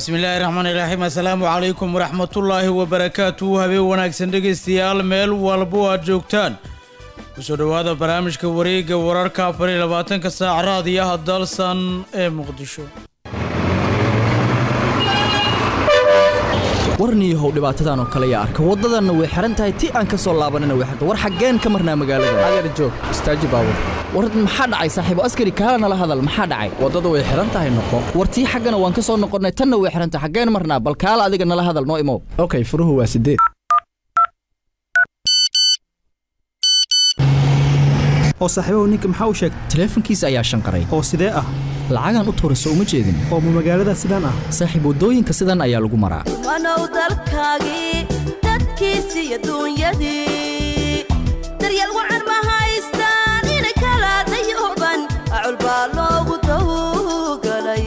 bismillaahi raxmaani raxiim assalaamu calaykum waraxmatullaahi wabarakaatuhu habeen wanaagsan dhegaystayaal meel walbo aad joogtaan kusoo dhowaada barnaamijka wareegga wararka afar iyo labaatanka saac raadiyaha dalsan ee muqdisho warniyahow dhibaatadan oo kale yaa arka waddadanna way xihan tahay ti aan ka soo laabanina way xirta war xaggeen ka marnaa magaalada adeer joog istaaji baabur war maxaa dhacay saaxiibo askari kaala nala hadal maxaa dhacay waddada way xihan tahay noqo war tii xaggana waan ka soo noqonnay tanna way xihan tahay xaggeen marnaa bal kaala adiga nala hadal noo imow okay furuhu waa sideed oo saaxiibahu ninka maxaa u sheegay taleefankiisa ayaa shanqaray oo sidee ah lacagaan u tuurayso uma jeedin oo ma magaalada sidaan ah saaxiib waddooyinka sidan ayaa lagu maraa wanow dalkaagii dadkiisi iyo duunyadii daryeel wacan ma haystaan inay kala dayooban acul baa loogu dawgalay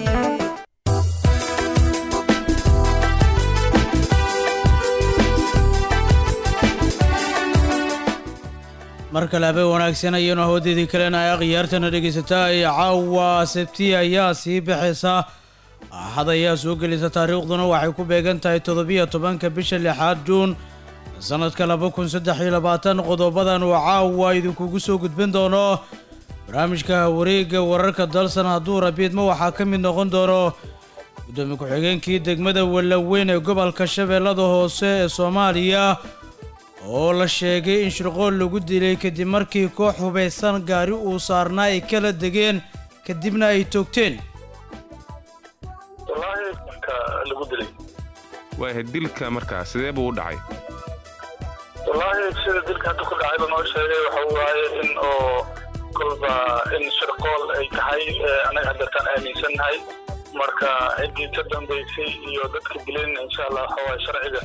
mar kale habeen wanaagsan ayanu hawdeedii kalena ay khiyaartana dhegaysataa ee caawa sabti ayaa sii baxaysa axad ayaa soo gelisa taariikhduna waxay ku beegan tahay toddobiyo tobanka bisha lixaad juun sannadka laba kun saddex iyo labaatan qodobadan uu caawa idinkugu soo gudbin doono barnaamijka wareegga wararka dalsan hadduu rabiidma waxaa ka mid noqon doono gudoomiye ku-xigeenkii degmada wallaweyn ee gobolka shabeellada hoose ee soomaaliya oo la sheegay in shirqool lagu dilay kadib markii koox hubaysan gaari uu saarnaa ay kala degeen kadibna ay toogteen wallaahi ka lagu dilay waayahay dilka markaa sidee buu u dhacay wallaahi sida dilka hadda ku dhacayba noo sheegay waxa waaye in oo kolba in shirqool ay tahay annaga haddeertaan aaminsannahay marka ciddii ka dambaysay iyo dadka dileen insha allah waxa waaye sharciga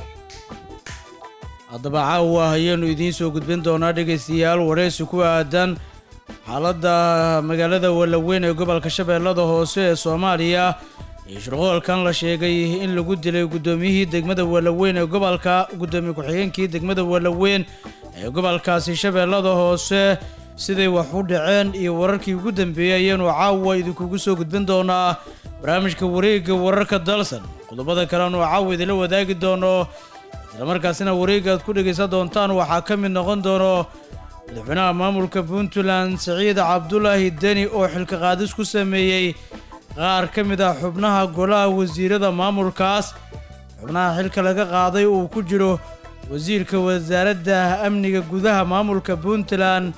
haddaba caawa ayaanu idiin soo gudbin doonaa dhegaystayaal waraysi ku aadan xaaladda magaalada wallaweyn ee gobolka shabeellada hoose ee soomaaliya iyo shirqoolkan la sheegay in lagu dilay guddoomiyihii degmada wallaweyn ee gobolka guddoomiye ku-xigeenkii degmada wallaweyn ee gobolkaasi shabeellada hoose siday wax u dhaceen iyo wararkii ugu dambeeyey ayaanu caawa idinkugu soo gudbin doonaa barnaamijka wareegga wararka dalsan qodobada kalenu caawa idinla wadaagi doono islamarkaasina wareegga aad ku dhegaysan doontaan waxaa ka mid noqon doono madaxweynaha maamulka puntland siciid cabdulaahi deni oo xilka qaadis ku sameeyey qaar ka mid ah xubnaha golaha wasiirada maamulkaas xubnaha xilka laga qaaday uu ku jiro wasiirka wasaaradda amniga gudaha maamulka puntland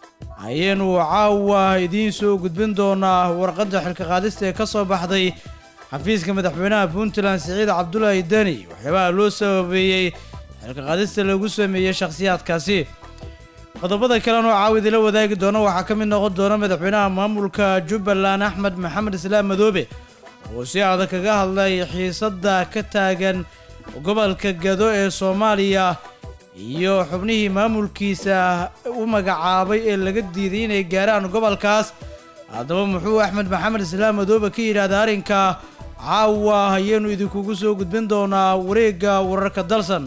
ayaenu caawa idiin soo gudbin doonaa warqadda xilka qaadista ee ka soo baxday xafiiska madaxweynaha puntland siciid cabdulaahi deni waxyaabaha loo sababeeyey xilka qaadista lagu sameeyey shakhsiyaadkaasi qodobada kalena oo caawa idila wadaagi doona waxaa ka mid noqon doona madaxweynaha maamulka jubbaland axmed maxamed islaam madoobe oo si adag kaga hadlay xiisadda ka taagan gobolka gado ee soomaaliya iyo xubnihii maamulkiisa u magacaabay ee laga diiday inay gaaraan gobolkaas haddaba muxuu axmed maxamed islaam madoobe ka yidhaahda arrinka caawa ayaenu idinkugu soo gudbin doonaa wareegga wararka dalsan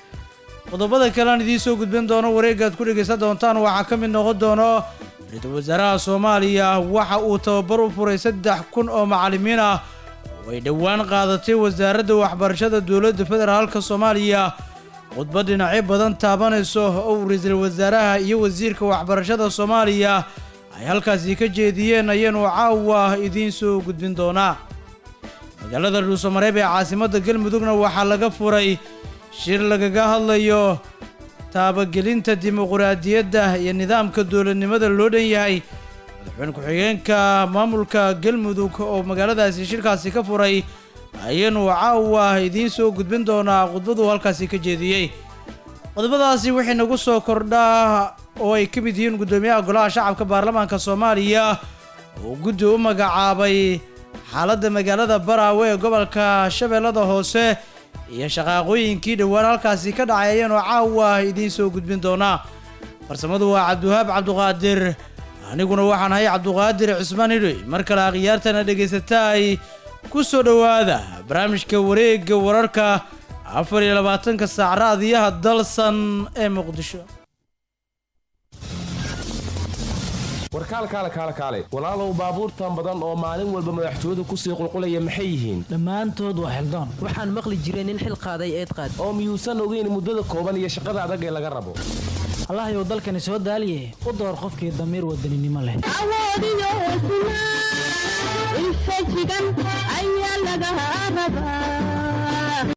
qodobada kalean idiin soo gudbin doono wareeggaad ku dhegaysan doontaan waxaa ka mid noqon doono ra-iisul wasaaraha soomaaliya waxa uu tababar u furay saddex kun oo macallimiin ah oo ay dhowaan qaadatay wasaaradda waxbarashada dowladda federaalka soomaaliya khudbad dhinacyo badan taabanayso oo ra-iisul wasaaraha iyo wasiirka waxbarashada soomaaliya ay halkaasi ka jeediyeen ayaanu caawa idiin soo gudbin doonaa magaalada dhuusamareeb ee caasimadda galmudugna waxaa laga furay shir lagaga hadlayo taabagelinta dimuquraadiyadda iyo nidaamka dowladnimada loo dhan yahay madaxweyne ku-xigeenka maamulka galmudug oo magaaladaasi shirkaasi ka furay ayaanu caawa idiin soo gudbin doonaa khudbaduu halkaasi ka jeediyey qodobadaasi wixii nagu soo kordhaa oo ay ka mid yihiin guddoomiyaha golaha shacabka baarlamaanka soomaaliya oo guddi u magacaabay xaaladda magaalada baraawe ee gobolka shabeellada hoose iyo shaqaaqooyinkii dhowaan halkaasi ka dhacay ayaanu caawa idiin soo gudbin doonaa farsamadu waa cabdiwahaab cabduqaadir aniguna waxaan ahay cabduqaadir cismaan hidhoy mar kale akhyaartana dhegaysataay ku soo dhowaada barnaamijka wareegga wararka afar iyo labaatanka saac raadiyaha dalsan ee muqdisho warkaal kaale kaale kaale walaalow baabuurtan badan oo maalin walba madaxtooyadu kusii qulqulaya maxay yihiin dhammaantood waa xildoon waxaan maqli jiray nin xil qaaday eed qaad oo miyuusan ogeyn muddada kooban iyo shaqada adag ee laga rabo allahayow dalkani soo daaliye u door qofkii damiir wadaninimo leh awoodiyo hesnaa infajigan ayaa laga rabaa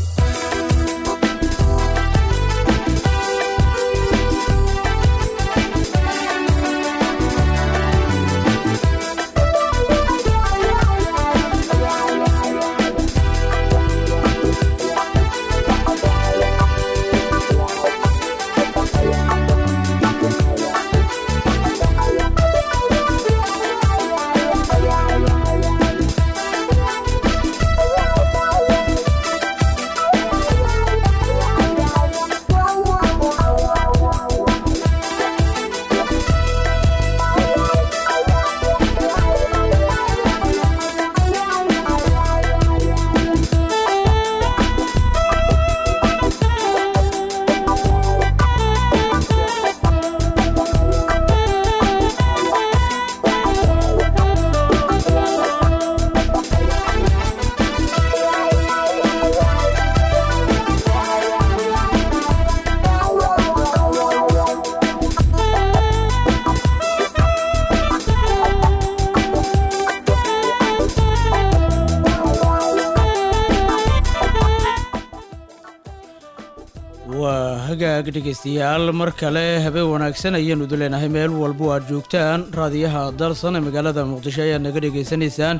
waa hagaag dhegaystayaal mar kale habeen wanaagsan ayaanu idin leenahay meel walbo aad joogtaan raadiyaha dalsan ee magaalada muqdisho ayaad naga dhegaysanaysaan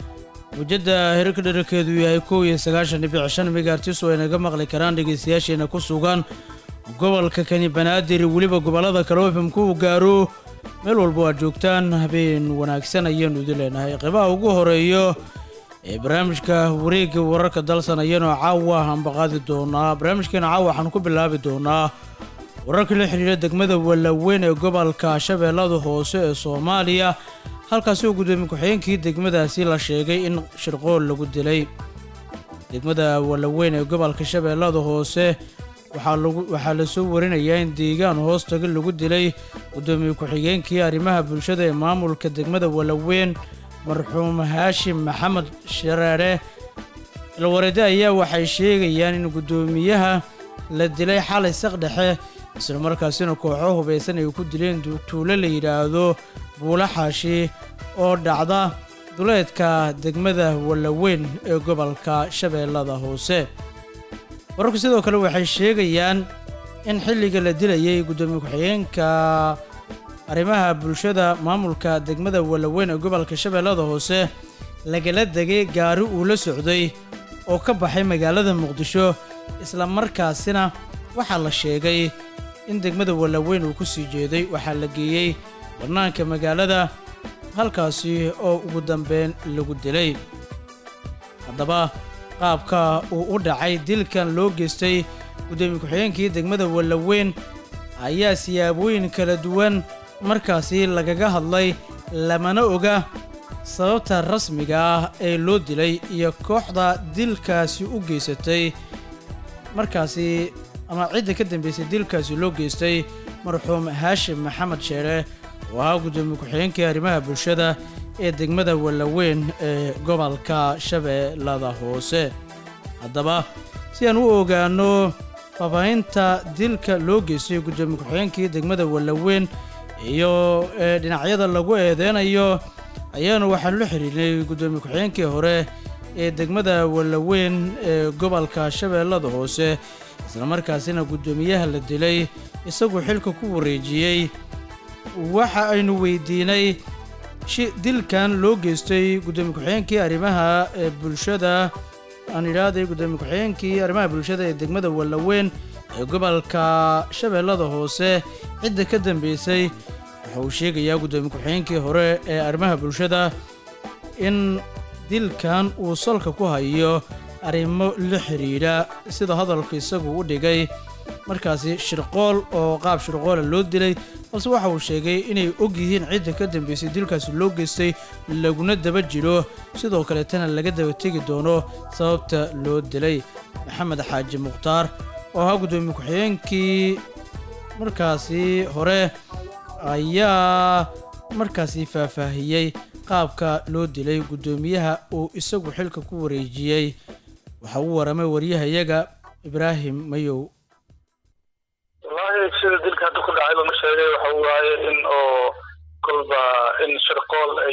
mujadda herarka dherarkeedu yahay kow iyo sagaashan dhibic shan megaartis oo ay naga maqli karaan dhegaystayaasheena ku sugan gobolka kani banaadir weliba gobollada kale oo fimku uu gaaro meel walbo aad joogtaan habeen wanaagsan ayaanu idin leenahay qeybaha ugu horeeyo ee barnaamijka wareegga wararka dalsan ayaanu caawa hambaqaadi doonaa barnaamijkeena caawa waxaan ku bilaabi doonaa wararkii la xidhiira degmada wallaweyn ee gobolka shabeellada hoose ee soomaaliya halkaasi oo gudoomiye ku-xigeenkii degmadaasi la sheegay in shirqool lagu dilay degmada wallaweyn ee gobolka shabeellada hoose waxaa lagu waxaa la soo warinayaa in deegaan hoostaga lagu dilay gudoomiye ku-xigeenkii arrimaha bulshada ee maamulka degmada wallaweyn marxuum haashim maxamed shareere ilwareede ayaa waxay sheegayaan in guddoomiyaha la dilay xalay saqdhexe islamarkaasina kooxo hubaysan ay ku dileen tuulo la yidhaahdo buula xaashi oo dhacda duleedka degmada wallaweyn ee gobolka shabeellada hoose wararku sidoo kale waxay sheegayaan in xilliga la dilayay guddoomiye ku-xigeenka arrimaha bulshada maamulka degmada wallaweyn ee gobolka shabeellada hoose lagala degay gaari uu la socday oo ka baxay magaalada muqdisho isla markaasina waxaa la sheegay in degmada wallaweyn uu ku sii jeeday waxaa la geeyey bannaanka magaalada halkaasi oo ugu dambeyn lagu dilay haddaba qaabka uu u dhacay dilkan loo geystay guddoomiye ku-xigeenkii degmada wallaweyn ayaa siyaabooyin kala duwan markaasi lagaga hadlay lamana oga sababta rasmiga ah ee loo dilay iyo kooxda dilkaasi u geysatay markaasi ama cidda ka dambeysay dilkaasi loo geystay marxuum haashim maxamed sheere oo ahaa guddoomiye ku-xigeenkii arrimaha bulshada ee degmada wallaweyn ee gobolka shabeellada hoose haddaba si aan u ogaano faafahinta dilka loo geystay guddoomiye ku-xigeenkii degmada wallaweyn iyo dhinacyada lagu eedeynayo ayaanu waxaanu la xiriirnay guddoomiye ku-xigeenkii hore ee degmada wallaweyn ee gobolka shabeellada hoose islamarkaasina guddoomiyaha la dilay isaguu xilka ku wareejiyey waxa aynu weydiinay dilkan loo geystay guddoomiye ku-xigeenkii arrimaha bulshada aan idhaahday guddoomiye ku-xigeenkii arrimaha bulshada ee degmada wallaweyn ee gobolka shabeellada hoose cidda ka dambeysay waxa uu sheegayaa guddoomiye ku-xigeenkii hore ee arrimaha bulshada in dilkan uu salka ku hayo arrimo la xidhiidha sida hadalka isagu u dhigay markaasi shirqool oo qaab shirqoola loo dilay balse waxa uu sheegay inay og yihiin cidda ka dambeysay dilkaasi loo geystay laguna daba jiro sidoo kaleetana laga daba tegi doono sababta loo dilay maxamed xaaji mukhtaar oo ahaa guddoomiye ku-xigeenkii markaasi hore ayaa markaasi faahfaahiyey qaabka loo dilay guddoomiyaha uu isagu xilka ku wareejiyey waxa uu waramay waryahayaga ibraahim mayow wallaahi sida dilka hadda ku dhacay lama sheegay waxa waaye in oo kolba in shirqool ay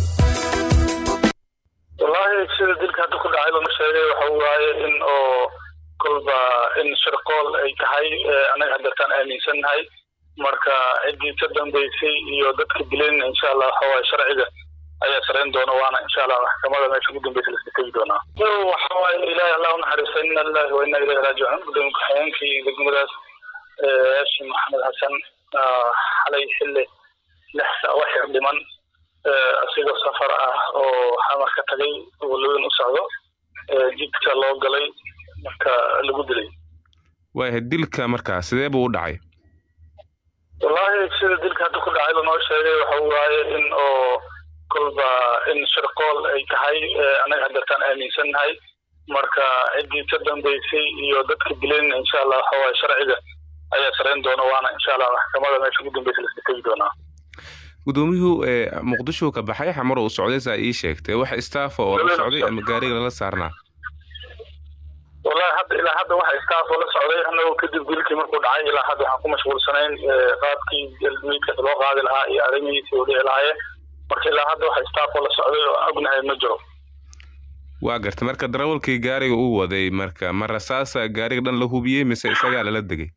wallaahi sida dilka hadda ku dhacay lama sheegay waxa waaye in oo kolba in shirqool ay tahay anaga haddeertaan aaminsannahay marka ciddii ka dambeysay iyo dadka dileen insha allah waxa waaye sharciga ayaa sarayn doona waana insha allah maxkamada meesha ugu dambeysa laska tegi doonaa waxa waaye ilaahi allah u naxariista ina lillahi wa ina ilayhi raajicuun gudoomiye ku-xigeenkii degmadaas haashim maxamed xasan xalay xilli lix saa wax yar dhiman asigoo safar ah oo xamar ka tagay walaweyn u socdo jidka loo galay marka lagu dilay waayahay dilka markaa sidee buu u dhacay wallaahi sida dilka hadda ku dhacay lanoo sheegay waxa waaye in oo kolba in shirqool ay tahay anaga haddeertaan aaminsannahay marka ciddii ka dambeysay iyo dadka dileen insha allah waxa waaye sharciga ayaa sarayn doona waana insha allah maxkamada meesha ugu dambeysa laska tegi doonaa gudoomiyuhu muqdisho ka baxay xamar uu socday saa ii sheegtay wax istaafa oo la socday ama gaariga lala saarnaa wallahi hadda ilaa hadda waxa staff oo la socday annagoo kadib dilkii markuu dhacay ilaa hadda waxaan ku mashquulsanayn qaabkii meydka loo qaadi lahaa iyo arrimihiisi oo dhici lahaayeen marka ilaa hadda waxa staff oo la socday oo aan ognahay ma jiro waa garta marka darawalkii gaariga uu waday marka ma rasaasa gaariga dhan la hubiyey mise isagaa lala degay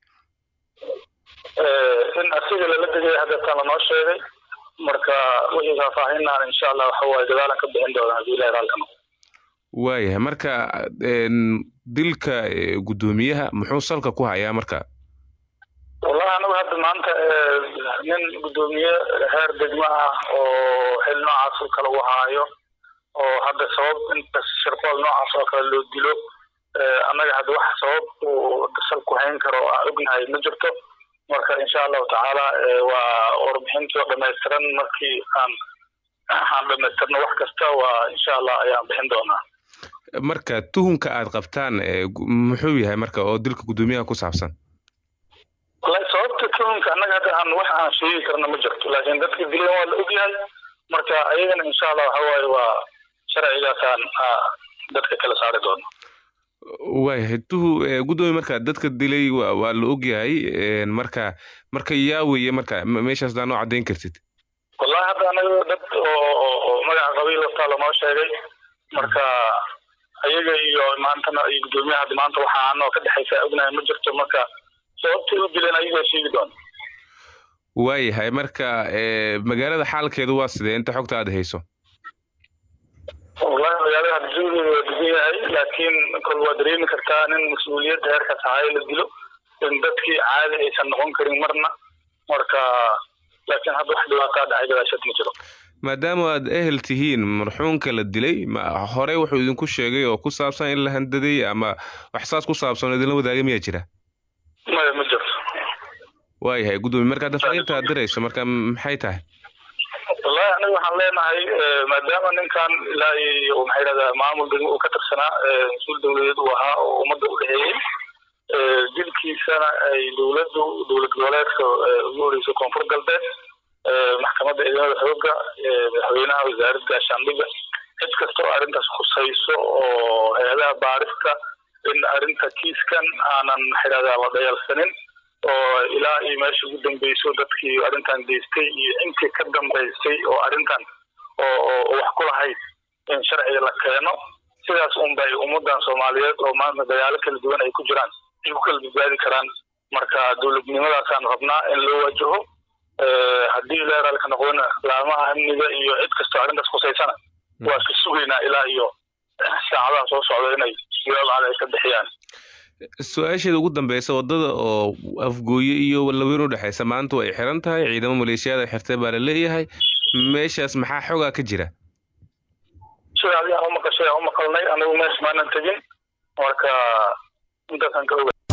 in asiga lala degay haddeertaan lanoo sheegay marka wixii faahfaahinaan insha allah waxa waaye gadaalan ka bixin doona haddii ilahi raalka noqo waayahay marka dilka guddoomiyaha muxuu salka ku hayaa marka wallahi anagu hadda maanta nin guddoomiye heer degmo ah oo xil noocaas oo kale u haayo oo hadda sabab inta shirqool noocaas oo kale loo dilo annaga hadda wax sabab uu sal ku hayn karo aan ognahay ma jirto marka insha allahu tacaala waa warbixintii oo dhamaystiran markii aan aan dhamaystirno wax kasta waa insha allah ayaan bixin doonaa marka tuhumka aad qabtaan muxuu yahay marka oo dilka guddoomiyaha ku saabsan wallahi sababta tuhumka annaga hadda aan wax aan sheegi karna ma jirto laakiin dadka dileen waa la ogyahay marka ayagana insha allah waxa waaye waa sharcigaasaan dadka kala saari doona waayahay tuhu guddoomiye marka dadka dilay waa la ogyahay marka marka yaa weeye marka meeshaas daa noo caddayn kartid wallahi hadda anaga dad oo magaca qabiil wastaa lanoo sheegay marka ayaga iyo maantana iyo guddoomiyaha hadda maanta waxa anoo ka dhexaysa ognahay ma jirto marka sababtay u dileen ayagaa sheegi doona waayahay marka magaalada xaalkeedu waa sidee inta xogta aad hayso wallahi magaalada hadda jawigeeda waa degan yahay laakiin kol waa dareemi kartaa nin mas-uuliyadda heerkaas ahaayo la dilo in dadkii caadi aysan noqon karin marna marka laakiin hadda wax dhibaataa dhacay gadaashad ma jiro maadaama aad ehel tihiin marxuunka la dilay ma horey wuxuu idinku sheegay oo ku saabsan in la handaday ama wax saas ku saabsan oo idinla wadaagay miyaa jira maya ma jirto waayahay guddoomiye marka hadda fariinta aad dirayso marka maxay tahay wallahi aniga waxaan leenahay maadaama ninkan ilaa iyo maxay yidhahdaa maamul degmo uu ka tirsanaa mas-uul dowladeed uu ahaa oo ummadda u dhexeeyey dilkiisana ay dowladdu dowlad goboleedka ugu horeysay koonfur galbeed maxkamadda ciidamada xoogga madaxweynaha wasaaradda gaashaandhigga cid kasta oo arrintaas khusayso oo hay-adaha baarista in arrinta kiiskan aanan maxay yidhahdaa la dayalsanin oo ilaa iyo meesha ugu dambeyso dadkii arrintan geystay iyo intii ka dambaysay oo arrintan oo wax ku lahayd in sharciga la keeno sidaas unbay ummadan soomaaliyeed oo maanta dagaalo kala duwan ay ku jiraan ay ku kala badbaadi karaan marka dowladnimadaasaan rabnaa in loo wajaho haddii leeraalka noqdona laamaha amniga iyo cid kastoo arrintaas khusaysana waa ka sugaynaa ilaa iyo saacadaha soo socda inay yoolcada ay ka bixiyaan su-aasheeda ugu dambeysa wadada oo afgooye iyo laweyn u dhexeysa maanta way xiran tahay ciidamo maleeshiyaada xirtay baa la leeyahay meeshaas maxaa xoogaa ka jira sida adigaan u maqashay aan u maqalnay anigu meesha maanan tegin marka intaasaan ka oga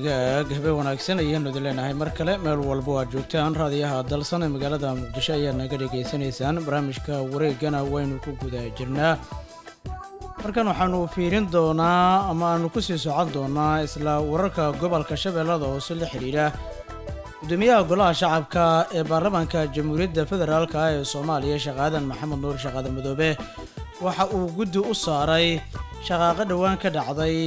hagaag habeen wanaagsan ayaanu idin leenahay mar kale meel walba waa joogtaan raadiyaha dalsan ee magaalada muqdisho ayaad naga dhegaysanaysaan barnaamijka wareegana waynu ku guda jirnaa markan waxaanu fiirin doonaa ama aanu kusii socon doonaa isla wararka gobolka shabeellada hoose la xidhiidha gudoomiyaha golaha shacabka ee baarlamaanka jamhuuriyadda federaalk ee soomaaliya sheekh aadan maxamed nuur shaqaada madoobe waxa uu guddi u saaray shaqaaqo dhowaan ka dhacday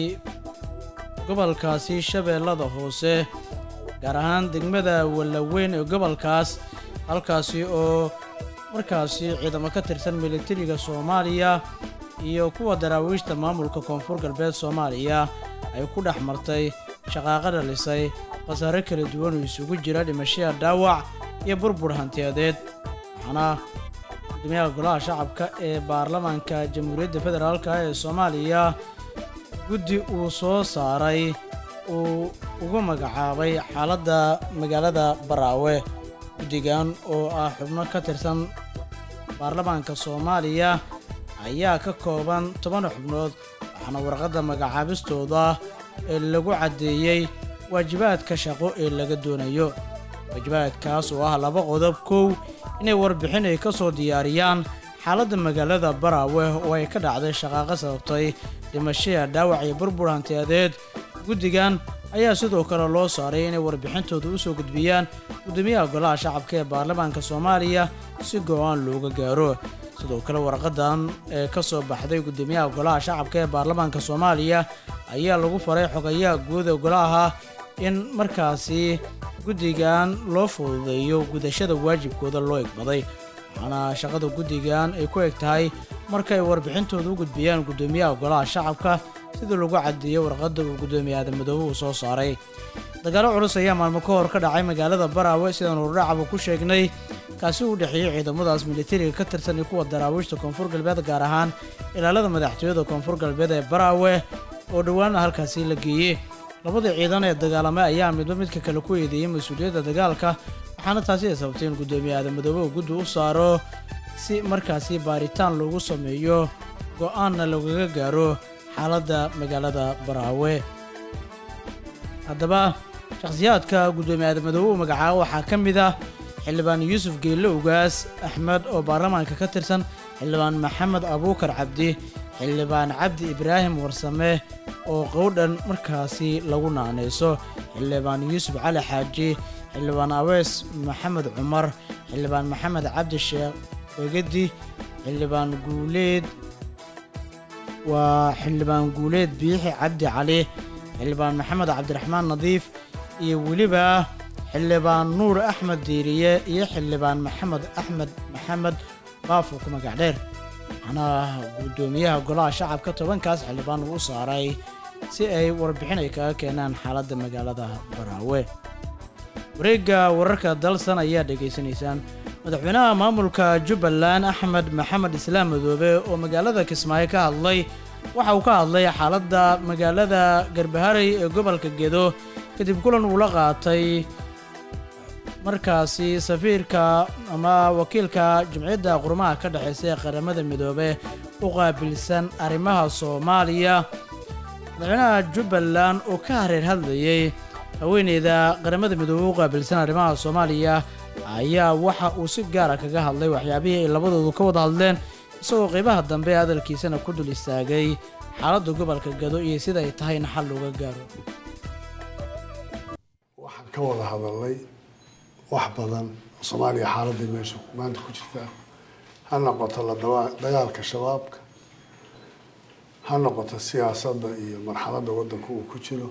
gobolkaasi shabeellada hoose gaar ahaan degmada wallaweyn ee gobolkaas halkaasi oo markaasi ciidamo ka tirsan militariga soomaaliya iyo kuwa daraawiishta maamulka koonfur galbeed soomaaliya ay ku dhex martay shaqaaqo dhalisay khasaare kala duwan oo isugu jira dhimashada dhaawac iyo burbur hantiyadeed waxaana gudoomiyaha golaha shacabka ee baarlamaanka jamhuuriyadda federaalk ee soomaaliya guddi uu soo saaray uu ugu magacaabay xaaladda magaalada baraawe guddigan oo ah xubno ka tirsan baarlamaanka soomaaliya ayaa ka kooban toban xubnood waxaana warqadda magacaabistooda ee lagu caddeeyey waajibaadka shaqo ee laga doonayo waajibaadkaas oo ah laba qodob kow inay warbixin ay ka soo diyaariyaan xaaladda magaalada baraawe oo ay ka dhacday shaqaaqo sababtay dhimashada dhaawac iyo burbur hantiyadeed guddigan ayaa sidoo kale loo saaray inay warbixintooda u soo gudbiyaan gudoomiyaha golaha shacabka ee baarlamaanka soomaaliya si go-aan looga gaaro sidoo kale warqadan ee ka soo baxday gudoomiyaha golaha shacabka ee baarlamaanka soomaaliya ayaa lagu faray xogayaha guud ee golaha in markaasi guddigan loo fududeeyo gudashada waajibkooda loo egbaday waxaana shaqada guddigan ay ku eg tahay markay warbixintooda u gudbiyaan gudoomiyaha golaha shacabka sidii lagu caddeeyey warqadda uu gudoomiye aadamadoobe uu soo saaray dagaalo culus ayaa maalmo ka hor ka dhacay magaalada baraawe sidaan urudhacaba ku sheegnay kaasi u dhexeeyey ciidamadaas militariga ka tirsan iyo kuwa daraawiishta koonfur galbeed gaar ahaan ilaalada madaxtooyada koonfur galbeed ee baraawe oo dhowaana halkaasi la geeyey labadii ciidan ee dagaalamay ayaa midba midka kale ku eedeeyey mas-uuliyadda dagaalka waxaana taasi ay sababtay in gudoomiye aadamadoobe uu guddi u saaro si markaasi baaritaan loogu sameeyo go-aanna lagaga gaaro xaaladda magaalada baraawe haddaba shakhsiyaadka gudoomiye aadamadoobe uu magacaabo waxaa ka mid ah xildhibaan yuusuf geelle ugaas axmed oo baarlamaanka ka tirsan xildhibaan maxamed abuukar cabdi xildhibaan cabdi ibraahim warsame oo qowdhan markaasi lagu naanayso xildhibaan yuusuf cali xaaji xildhibaan aweys maxamed cumar xildhibaan maxamed cabdi sheekh begedi xildhibaan guuleed waa xildhibaan guuleed biixi cabdi cali xildhibaan maxamed cabdiraxmaan nadiif iyo weliba xildhibaan nuur axmed diiriye iyo xildhibaan maxamed axmed maxamed baafo ku magac dheer waxaana gudoomiyaha golaha shacabka tobankaas xildhibaan uu u saaray si ay warbixin ay kaga keenaan xaaladda magaalada baraawe wareegga wararka dalsan ayaa dhegaysanaysaan madaxweynaha maamulka jubbaland axmed maxamed islaam madoobe oo magaalada kismaayo ka hadlay waxa uu ka hadlay xaaladda magaalada garbaharey ee gobolka gedo kadib kulan uu la qaatay markaasi safiirka ama wakiilka jumciyadda qurumaha ka dhexeysa ee qaramada midoobe u qaabilsan arrimaha soomaaliya madaxweynaha jubbaland oo ka hareer hadlayey haweeneyda qaramada midoobe u qaabilsan arrimaha soomaaliya ayaa waxa uu si gaara kaga hadlay waxyaabihii ay labadoodu ka wada hadleen isagoo qeybaha dambe ee hadalkiisana ku dul istaagay xaaladda gobolka gado iyo sida ay tahay in xal looga gaaro waxaan ka wada hadalnay wax badan oo soomaaliya xaaladda meesha maanta ku jirta ha noqoto la dawa- dagaalka shabaabka ha noqoto siyaasadda iyo marxaladda waddanka uu ku jiro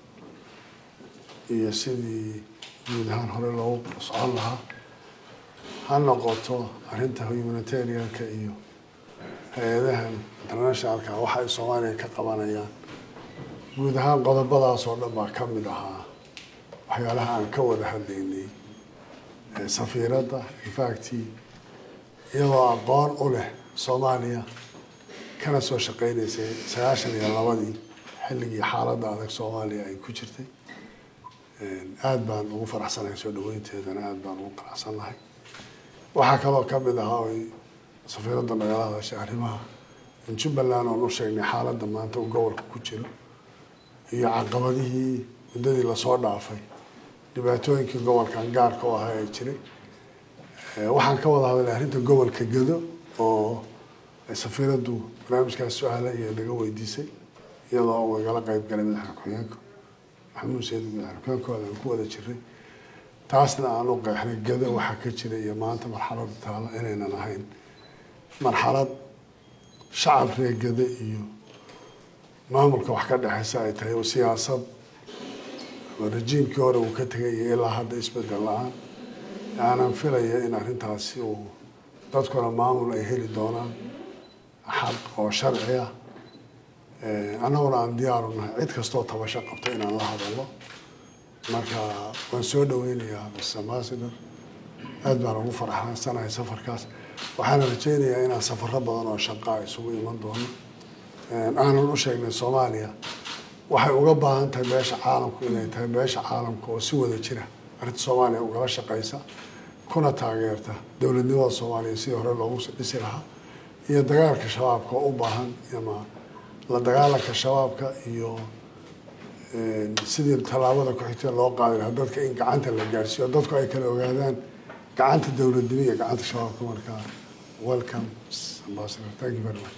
iyo sidii guud ahaan hore loogu socon lahaa ha noqoto arrinta humanitarianka iyo hay-adahan internationalka waxa ay soomaaliya ka qabanayaan guud ahaan qodobadaas oo dhan baa ka mid ahaa waxyaalaha aan ka wada hadlaynay ee safiiradda infacti iyadoo aqoon u leh soomaaliya kana soo shaqeynaysay sagaashan iyo labadii xilligii xaaladda adag soomaaliya ay ku jirtay aada baan ugu faraxsanahay soo dhaweynteedana aada baan ugu qanacsannahay waxaa kaloo ka mid ahaa oy safiiradda nagala hadashay arrimaha jubbaland oon u sheegnay xaaladda maanta uu gobolka ku jiro iyo caqabadihii muddadii lasoo dhaafay dhibaatooyinkii gobolkan gaarka u ahaa ee jiray waxaan ka wada hadalay arrinta gobolka gado oo safiiraddu barnaamijkaas su-aala iyo naga weydiisay iyadoo uu igala qeyb galay madaxda ku-xigeenka maxamuud sayid madaxda ku-xigeenkooda aan ku wada jiray taasna aan u qeexnay gado waxaa ka jira iyo maanta marxalada taala inaynan ahayn marxalad shacab reer gado iyo maamulka wax ka dhexeysa ay tahay oo siyaasad oo rajiimkii hore uu ka tegay iyo ilaa hadda isbedel la-aan aanan filaya in arrintaasi uu dadkuna maamul ay heli doonaan xaq oo sharci ah annaguna aan diyaaru nahay cid kastoo tabasho qabto inaan la hadalno marka waan soo dhaweynayaa mr ambassador aad baan ugu farxansanahay safarkaas waxaana rajeynayaa inaan safaro badan oo shaqaa isugu iman doono aanan u sheegnay soomaaliya waxay uga baahan tahay beesha caalamku inay tahay beesha caalamka oo si wada jira arrinta soomaaliya ugala shaqeysa kuna taageerta dowladnimada soomaaliya sidii hore loogu dhisi lahaa iyo dagaalka shabaabka oo u baahan ama la dagaalanka shabaabka iyo sidii tallaabada ku-xigtee loo qaadi lahaa dadka in gacanta la gaarsiiyo dadku ay kala ogaadaan gacanta dowladnimo iyo gacanta shabaabka markaa welcome ambassador thank you very much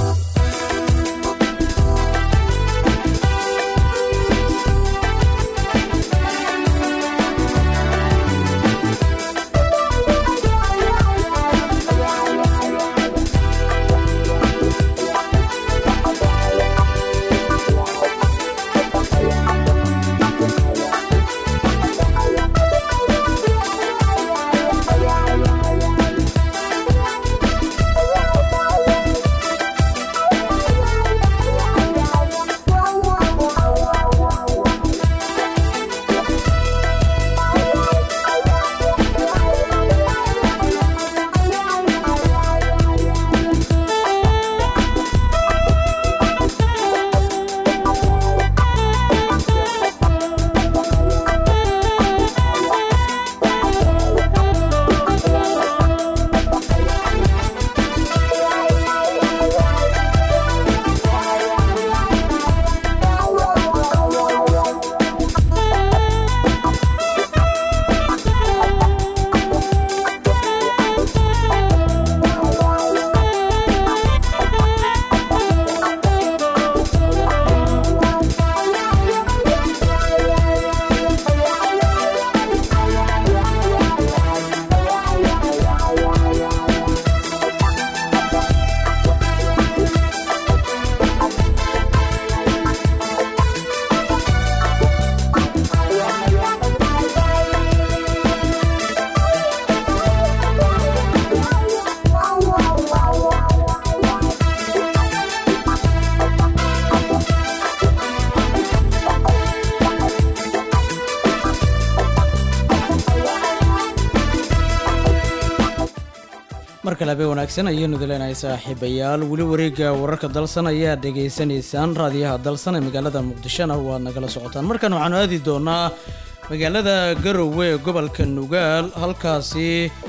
mar kale habeen wanaagsan ayaanu dileenahay saaxiibayaal weli wareegga wararka dalsan ayaa dhegaysanaysaan raadiyaha dalsan ee magaalada muqdishona waad nagala socotaan markan waxaanu aadi doonaa magaalada garowe ee gobolka nugaal halkaasi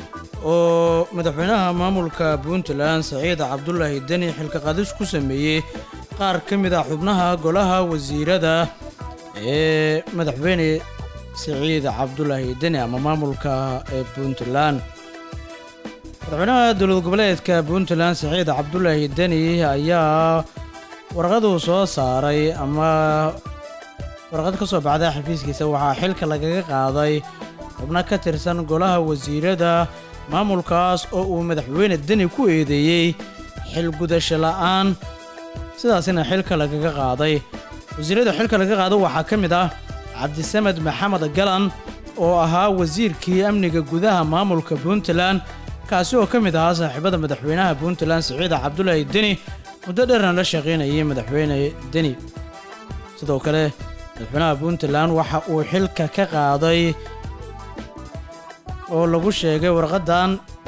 oo madaxweynaha maamulka puntland saciid cabdulaahi deni xilka qaadis ku sameeyey qaar ka mid ah xubnaha golaha wasiirada ee madaxweyne saciid cabdulaahi deni ama maamulka ee puntland madaxweynaha dowlad goboleedka puntland saciid cabdulaahi deni ayaa warqaduu soo saaray ama warqad ka soo baxda xafiiskiisa waxaa xilka lagaga qaaday xubno ka tirsan golaha wasiirada maamulkaas oo uu madaxweyne deni ku eedeeyey xil gudasho la'aan sidaasina xilka lagaga qaaday wasiirada xilka laga qaado waxaa ka mid ah cabdisamed maxamed galan oo ahaa wasiirkii amniga gudaha maamulka puntland kaasi oo ka mid ahaa saaxiibada madaxweynaha puntland siciida cabdulaahi deni muddo dheerna la shaqaynayay madaxweyne deni sidoo kale madaxweynaha puntland waxa uu xilka ka qaaday oo lagu sheegay warqaddan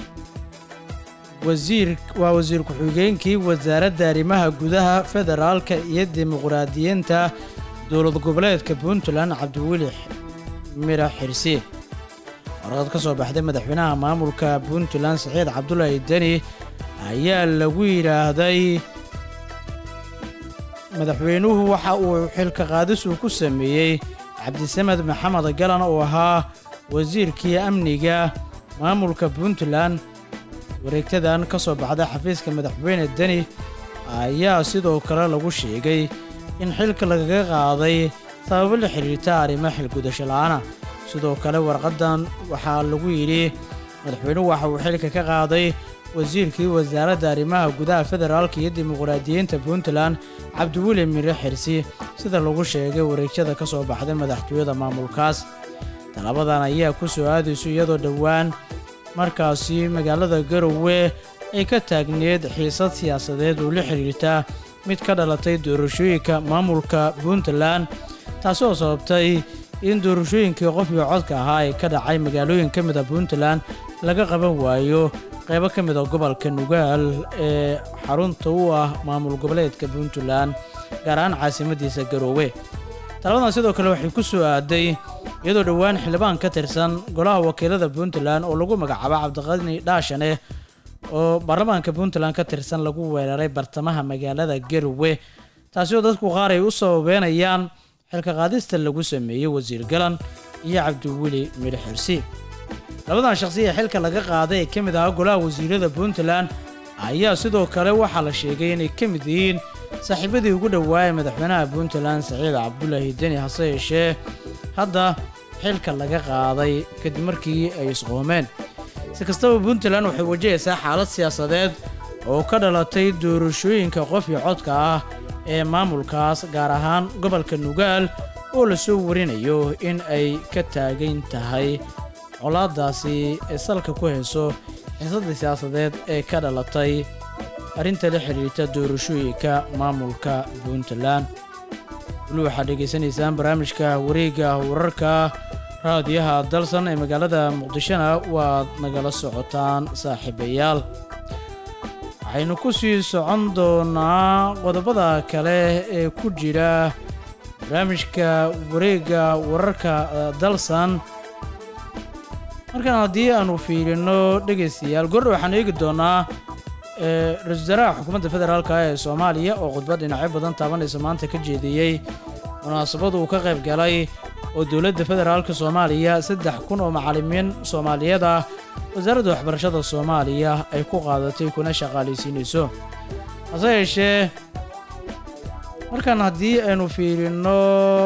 wasiir waa wasiir ku-xigeenkii wasaaradda arrimaha gudaha federaalka iyo dimuqraadiyiinta dowlad goboleedka puntland cabdiweli mira xirsi warqad ka soo baxday madaxweynaha maamulka puntland saciid cabdulaahi deni ayaa lagu yidhaahday madaxweynuhu waxa uu xilka qaadis uu ku sameeyey cabdisamed maxamed galan oo ahaa wasiirkii amniga maamulka puntland wareegtadan ka soo baxda xafiiska madaxweyne deni ayaa sidoo kale lagu sheegay in xilka lagaga qaaday sababo la xidhiirta arrimo xilgudasho la'aana sidoo kale warqaddan waxaa lagu yidhi madaxweynuhu waxa uu xilka ka qaaday wasiirkii wasaaradda arrimaha gudaha federaalka iyo dimuqraadiyiinta puntland cabdiweli mire xirsi sida lagu sheegay wareegyada ka soo baxday madaxtooyada maamulkaas talabadan ayaa ku soo aadayso iyadoo dhowaan markaasi magaalada garowe ay ka taagneed xiisad siyaasadeed oo la xidhiirta mid ka dhalatay doorashooyinka maamulka puntland taasi oo sababtay in doorashooyinkii qof iyo codka ahaa ee ka dhacay magaalooyin ka mid a puntland laga qaban waayo qaybo ka mid a gobolka nugaal ee xarunta u ah maamul goboleedka puntland gaar ahaan caasimadiisa garoowe talabadan sidoo kale waxay ku soo aaday iyadoo dhowaan xildhibaan ka tirsan golaha wakiilada puntland oo lagu magacaabo cabdiqani dhaashane oo baarlamaanka puntland ka tirsan lagu weeraray bartamaha magaalada garowe taasi oo dadku qaar ay u sababeenayaan xilka qaadista lagu sameeyey wasiir galan iyo cabdiweli midhe xirsi labadan shaqsi ee xilka laga qaaday ee ka mid ahaa golaha wasiirada puntland ayaa sidoo kale waxaa la sheegay inay ka mid yihiin saaxiibadii ugu dhowaayay madaxweynaha puntland saciid cabdulaahi deni hase yeeshee hadda xilka laga qaaday kadib markii ay isqoomeen si kastaba puntland waxay wajahaysaa xaalad siyaasadeed oo ka dhalatay doorashooyinka qof iyo codka ah ee maamulkaas gaar ahaan gobolka nugaal oo la soo warinayo in ay ka taagan tahay colaadaasi ee salka ku hayso xiisadda siyaasadeed ee ka dhalatay arrinta la xidhiirta doorashooyinka maamulka puntland weli waxaad dhegaysanaysaan barnaamijka wareegga wararka raadiyaha dalsan ee magaalada muqdishona waad nagala socotaan saaxiibayaal waxaynu ku sii socon doonaa qodobada kale ee ku jira barnaamijka wareegga wararka dalsan markaan haddii aanu fiirino dhegaystayaal gordha waxaan eegi doonaa ra-isul wasaaraha xukuumadda federaalka ee soomaaliya oo khudbad dhinacyo badan taabanaysa maanta ka jeediyey munaasabad uu ka qayb galay oo dowladda federaalka soomaaliya saddex kun oo macallimiin soomaaliyeed ah wasaaradda waxbarashada soomaaliya ay ku qaadatay kuna shaqaalaysiinayso hase yeeshee markaan haddii aynu fiirino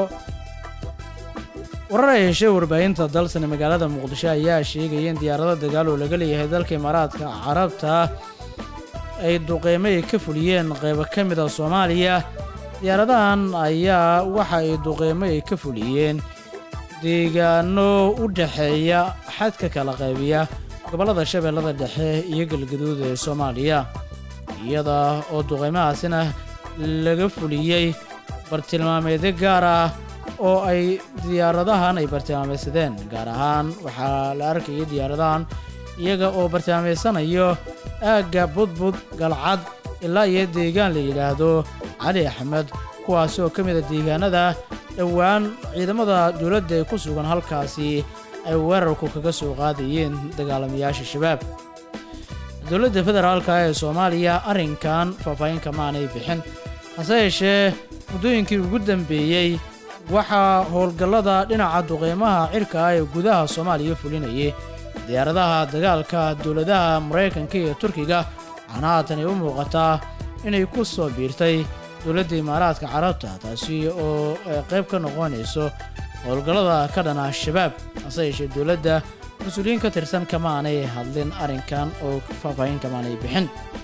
warar ay heshay warbaahinta dalsan ee magaalada muqdisho ayaa sheegaya in diyaarado dagaal oo laga leeyahay dalka imaaraadka carabta ay duqeymo ay ka fuliyeen qaybo ka mid a soomaaliya diyaaradahan ayaa waxa ay duqeymo ay ka fuliyeen deegaano u dhexeeya xadka kala qaybiya gobollada shabeellada dhexe iyo galgaduud ee soomaaliya iyada oo duqeymahaasina laga fuliyey bartilmaameedyo gaar ah oo ay diyaaradahan ay bartilmaameysadeen gaar ahaan waxaa la arkayay diyaaradahan iyaga oo bartilmaameysanayo aagga budbud galcad ilaa iyo deegaan la yidhaahdo cali axmed kuwaasi oo ka mid a deegaanada dhowaan ciidamada dowladda ee ku sugan halkaasi ay weerarku kaga soo qaadayeen dagaalamayaasha shabaab dowladda federaalka ee soomaaliya arrinkan faahfaahinka maanay bixin hase yeeshee muddooyinkii ugu dambeeyey waxaa howlgallada dhinaca duqeymaha cirka ah ee gudaha soomaaliya fulinayay diyaaradaha dagaalka dowladaha maraykanka iyo turkiga waxaana haatan ay u muuqataa inay ku soo biirtay dowladda imaaraadka carabta taasi oo qayb ka noqonayso howlgallada ka dhana shabaab hase yeeshee dowladda mas-uuliyiin ka tirsan kamaanay hadlin arrinkan oo faahfaahin kamaanay bixin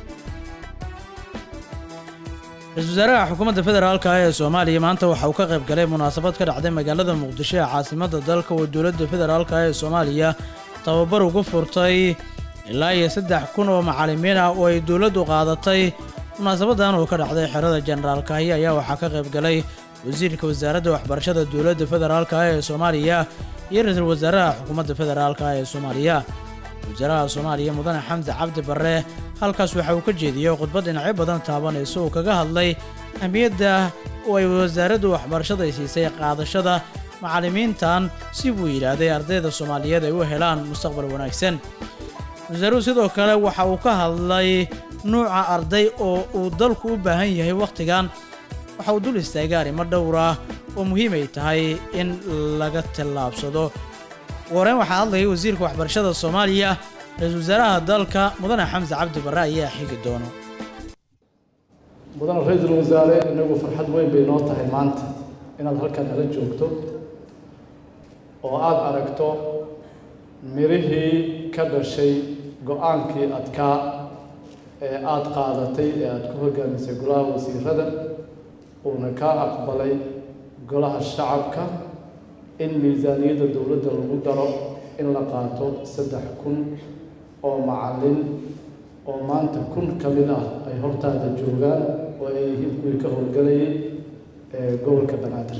ra-isul wasaaraha xukuumadda federaalka ee soomaaliya maanta waxa uu ka qayb galay munaasabad ka dhacday magaalada muqdisho ee caasimadda dalka oo dowladda federaalka ee soomaaliya tababar ugu furtay ilaa iyo saddex kun oo macallimiin ah oo ay dowladdu qaadatay munaasabadan oo ka dhacday xerada jenaraal kaahi ayaa waxaa ka qayb galay wasiirka wasaaradda waxbarashada dowladda federaalka ee soomaaliya iyo ra-iisul wasaaraha xukuumadda federaalka ee soomaaliya wasaaraha soomaaliya mudane xamdi cabdi barre halkaas waxa uu ka jeediyey khudbad dhinacyo badan taabanayso uu kaga hadlay ahmiyadda oo ay wasaaraddu waxbarashada ay siisay qaadashada macallimiintan si buu yidhaahday ardayda soomaaliyeed ay u helaan mustaqbal wanaagsan wasaaruhu sidoo kale waxa uu ka hadlay nuuca arday oo uu dalku u baahan yahay wakhtigan waxa uu dul istaagay arrimo dhowr ah oo muhiim ay tahay in laga tallaabsado wareen waxaa hadlayay wasiirka waxbarashada soomaaliya ra-iisul wasaaraha dalka mudane xamse cabdi barre ayaa xigi doono mudane ra-iisul wasaare inagu farxad weyn bay noo tahay maanta inaad halkan nala joogto oo aada aragto mirihii ka dhashay go-aankii adkaa ee aada qaadatay ee aada ku hogaamisay golaha wasiirada uuna kaa aqbalay golaha shacabka in miisaaniyadda dowladda lagu daro in la qaato saddex kun oo macallin oo maanta kun ka mid ah ay hortaada joogaan oo ay yihiin kuwii ka howlgalayay ee gobolka banaadir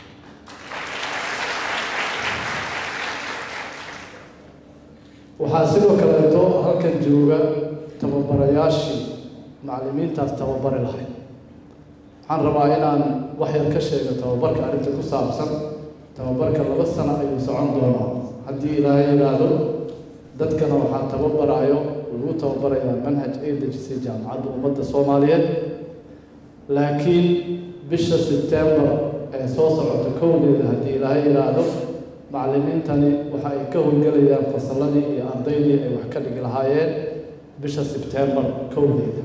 waxaa sidoo kaleeto halkan jooga tababarayaashii macallimiintaas tababari lahayd waxaan rabaa inaan wax yar ka sheego tababarka arrinta ku saabsan tababarka laba sano ayuu socon doonaa haddii ilaahay yidhaahdo dadkana waxaa tababarayo lagu tababarayaa manhaj ay dejisay jaamacadda ummadda soomaaliyeed laakiin bisha sebtembar ee soo socota kowdeeda haddii ilaahay yidhaahdo macallimiintani waxa ay ka howlgelayaan fasalladii iyo ardaydii ay wax ka dhigi lahaayeen bisha sebtembar kowdeeda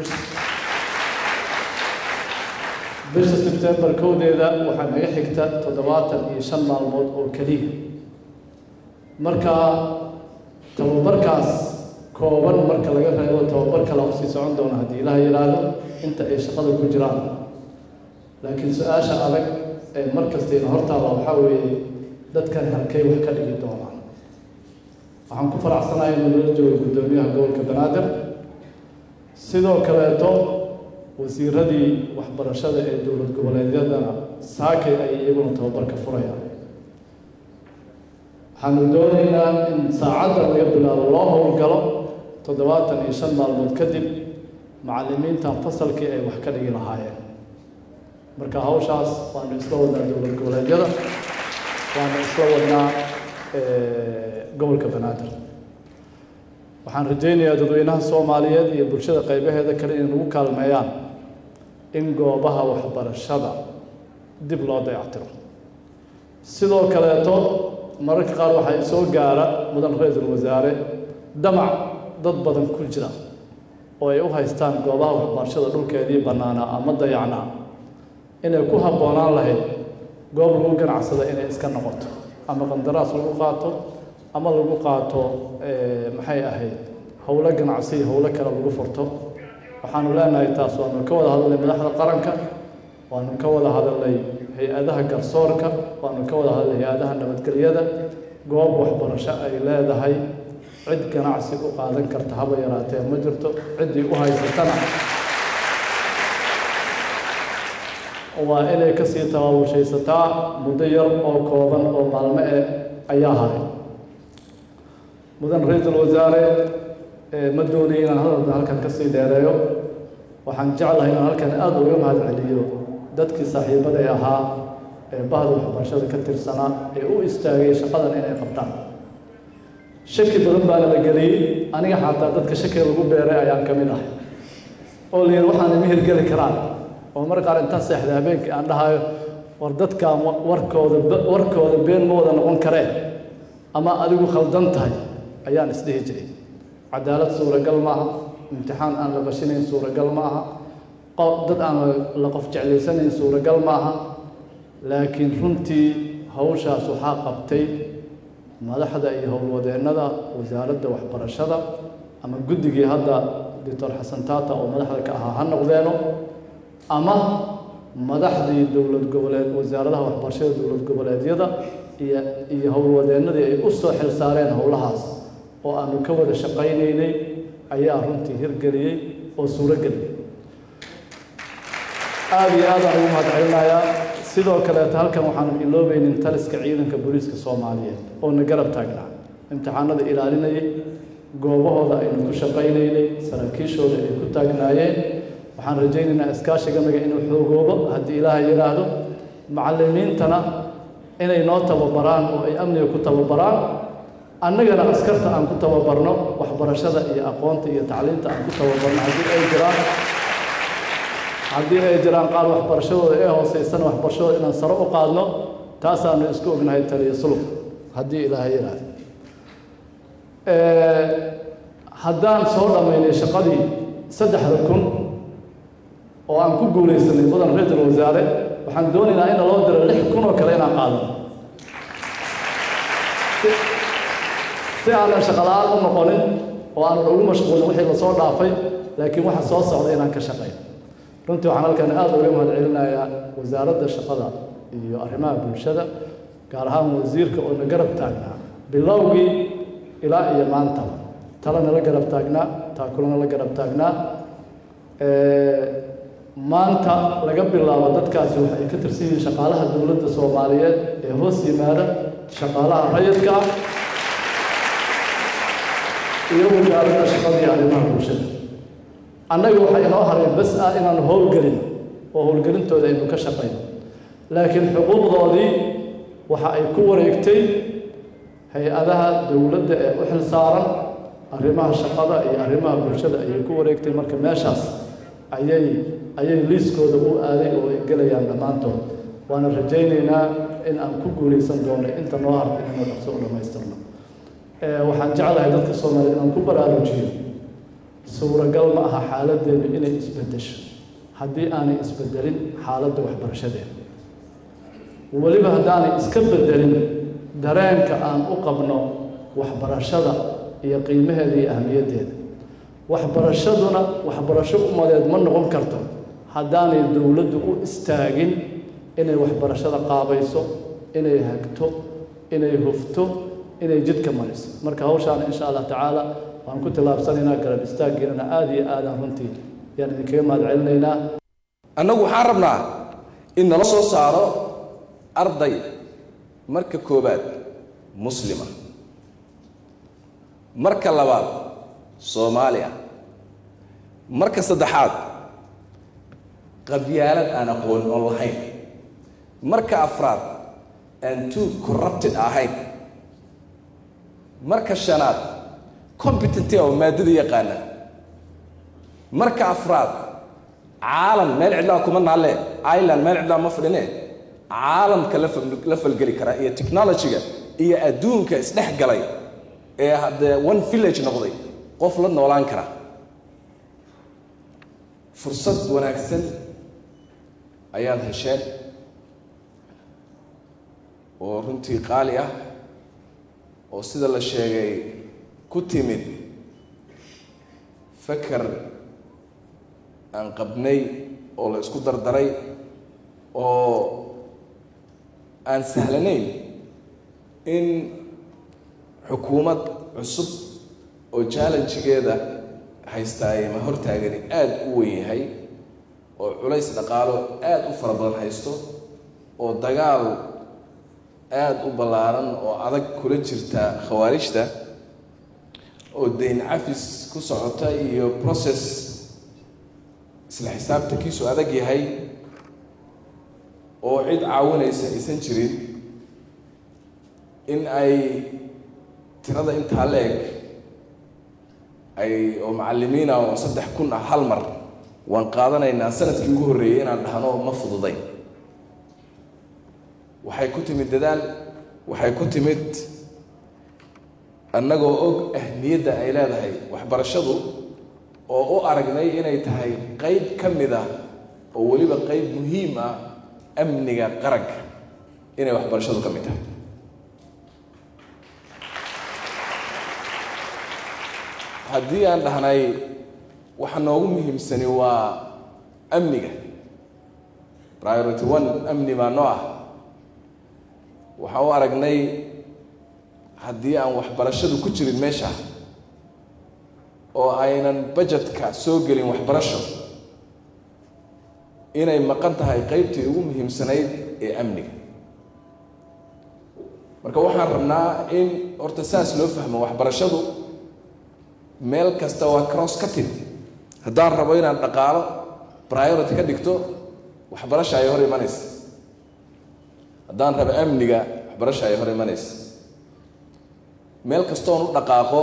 bisha sebtembar kowdeeda waxaa naga xigta toddobaatan iyo shan maalmood oo keliya marka tababarkaas kooban marka laga reebo tababar kale usii socon doona haddii ilaah yidhaahdo inta ay shaqada ku jiraan laakiin su-aasha adag ee mar kastayna hortaada waxaa weeye dadkan halkay wax ka dhigi doonaan waxaan ku faraxsanahay inuu nala joogo guddoomiyaha gobolka banaadir sidoo kaleeto wasiiradii waxbarashada ee dowlad goboleedyadana saakay ay iyaguna tababarka furayaan waxaanu doonaynaa in saacadda laga bilaabo loo howlgalo toddobaatan iyo shan maalmood kadib macallimiintan fasalkii ay wax ka dhigi lahaayeen marka hawshaas waanu isla wadnaa dowlad goboleedyada waanu isla wadnaa gobolka banaadir waxaan rajaynayaa dadweynaha soomaaliyeed iyo bulshada qaybaheeda kale inay nagu kaalmeeyaan in goobaha waxbarashada dib loo dayactiro sidoo kaleeto mararka qaar waxaa soo gaara mudan ra-iisul wasaare damac dad badan ku jira oo ay u haystaan goobaha waxbarashada dhulkeedii bannaanaa ama dayacnaa inay ku habboonaan lahayd goob lagu ganacsada inay iska noqoto ama qandaraas lagu qaato ama lagu qaato maxay ahayd howlo ganacsi howlo kale lagu furto waxaanu leenahay taas waanu ka wada hadalnay madaxda qaranka waanu ka wada hadalnay hay-adaha garsoorka waanu ka wada hadalnay hay-adaha nabadgelyada goob waxbarasho ay leedahay cid ganacsi u qaadan karta haba yaraatee ma jirto ciddii u haysatana waa inay kasii tabaabulshaysataa muddo yar oo kooban oo maalmo eh ayaa haray mudan ra-iisul wasaare ma doonaya inaan hadalka halkan kasii dheereeyo waxaan jeclahay inaan halkan aada uga mahad celiyo dadkii saaxiibaday ahaa ee bahda waxbarashada ka tirsanaa ee u istaagay shaqadan inay qabtaan shaki badan baana la geliyey aniga xataa dadka shakiga lagu beeray ayaan ka mid ahay oo la yidhi waxaan ima hirgeli karaan oo mar qaar intaan seexda habeenkii aan dhahayo war dadkaan warkooda warkooda been ma wada noqon kareen ama adigu khaldan tahay ayaan isdhihi jiray cadaalad suuragal ma aha imtixaan aan la bashinayn suuragal ma aha dad aan la qof jeclaysanayn suuragal ma aha laakiin runtii hawshaas waxaa qabtay madaxda iyo howlwadeennada wasaaradda waxbarashada ama guddigii hadda doctor xasan taata oo madaxda ka ahaa ha noqdeeno ama madaxdii dowlad goboleed wasaaradaha waxbarashada dowlad goboleedyada iyo iyo howlwadeennadii ay u soo xil saareen howlahaas oo aanu ka wada shaqaynaynay ayaa runtii hirgeliyey oo suuro geliyey aada iyo aad aan ugu mahad celinayaa sidoo kaleeta halkan waxaanu iloobaynin taliska ciidanka booliiska soomaaliyeed oo na garab taagnaa imtixaanada ilaalinayay goobahooda aynu ku shaqaynaynay saraakiishooda ay ku taagnaayeen waxaan rajaynaynaa iskaashiganaga inuu xoogoobo haddii ilaahay yidhaahdo macallimiintana inay noo tababaraan oo ay amniga ku tababaraan annagana askarta aan ku tababarno waxbarashada iyo aqoonta iyo tacliinta aan ku tababarno haddii ay jiraan haddii ay jiraan qaar waxbarashadooda ee hooseysana waxbarashadooda inaan sare u qaadno taasaanu isku ognahay taliya sulub haddii ilaahay yidhaahdo haddaan soo dhammaynay shaqadii saddexda kun oo aan ku guulaysanay mudan ra-iisul wasaare waxaan doonaynaa in loo diro lix kun oo kale inaan qaadano si aanan shaqala-aan u noqonin oo aanan ugu mashquulin wixii lasoo dhaafay laakiin waxa soo socda inaan ka shaqeyn runtii waxaan halkan aada uga mahad celinayaa wasaaradda shaqada iyo arrimaha bulshada gaar ahaan wasiirka oo na garab taagnaa bilowgii ilaa iyo maantaba tala nala garab taagnaa taakula nala garab taagnaa maanta laga bilaabo dadkaasi waxa ay ka tirsan yihiin shaqaalaha dowladda soomaaliyeed ee hoos yimaada shaqaalaha rayidka ah iyo wasaaradda shaqada iyo arrimaha bulshada annaga waxa inoo haray bas ah inaanu howlgelin oo howlgelintooda aynu ka shaqayno laakiin xuquuqdoodii waxa ay ku wareegtay hay-adaha dowladda ee u xil saaran arrimaha shaqada iyo arrimaha bulshada ayay ku wareegtay marka meeshaas ayay ayay liiskooda u aaday oo ay gelayaan dhammaantood waana rajaynaynaa in aan ku guulaysan doono inta noo harta inaynu dhaqso u dhammaystirno waxaan jeclahay dadka soomaaliya inaan ku baraarujiyo suuragal ma aha xaaladdeenu inay isbeddesho haddii aanay isbeddelin xaaladda waxbarashadeena weliba haddaanay iska beddelin dareenka aan u qabno waxbarashada iyo qiimaheeda iyo ahmiyaddeeda waxbarashaduna waxbarasho umadeed ma noqon karto haddaanay dowladdu u istaagin inay waxbarashada qaabayso inay hagto inay hufto inay jidka mariso marka hawshaana insha allah tacaala waan ku tillaabsanaynaa garab istaaggeennana aada iyo aadaan runtii yaan idinkaga mahad celinaynaa annagu waxaan rabnaa in nala soo saaro arday marka koowaad muslima marka labaad soomaaliya marka saddexaad qabyaalad aan aqoon oon lahayn marka afraad aan too corrupted ahayn marka shanaad competenty oo maadada yaqaana marka afraad caalam meel cidlaa kuma naalle ireland meel cidlaa ma fadhine caalamka la fal- la falgeli kara iyo technology-ga iyo adduunka isdhex galay ee haddee one village noqday qof la noolaan kara fursad wanaagsan ayaad hesheen oo runtii qaali ah oo sida la sheegay ku timid fakar aan qabnay oo la isku dardaray oo aan sahlanayn in xukuumad cusub oo challengegeeda haystaay ma hortaagani aada u weyn yahay oo culays dhaqaalo aada u fara badan haysto oo dagaal aada u ballaaran oo adag kula jirta khawaarijta oo dayn cafis ku socota iyo process isla xisaabtankiisu adag yahay oo cid caawinaysa aysan jirin in ay tirada intaa la eg ay oo macallimiina oo saddex kun ah hal mar waan qaadanaynaa sanadkii ugu horreeyey inaan dhahno ma fududay waxay ku timid dadaal waxay ku timid annagoo og ahmiyadda ay leedahay waxbarashadu oo u aragnay inay tahay qayb ka mid ah oo weliba qayb muhiim ah amniga qaranka inay waxbarashadu ka mid tahay haddii aan dhahnay waxa noogu muhiimsani waa amniga priority one amni baa noo ah waxaan u aragnay haddii aan waxbarashadu ku jirin meesha oo aynan budgetka soo gelin waxbarasho inay maqan tahay qaybtii ugu muhiimsanayd ee amniga marka waxaan rabnaa in horta saas loo fahmo waxbarashadu meel kasta waa cross cutting haddaan rabo inaan dhaqaalo priority ka dhigto waxbarasha ay hor imanaysa haddaan rabo amniga waxbarasha ay hor imanaysa meel kastoon u dhaqaaqo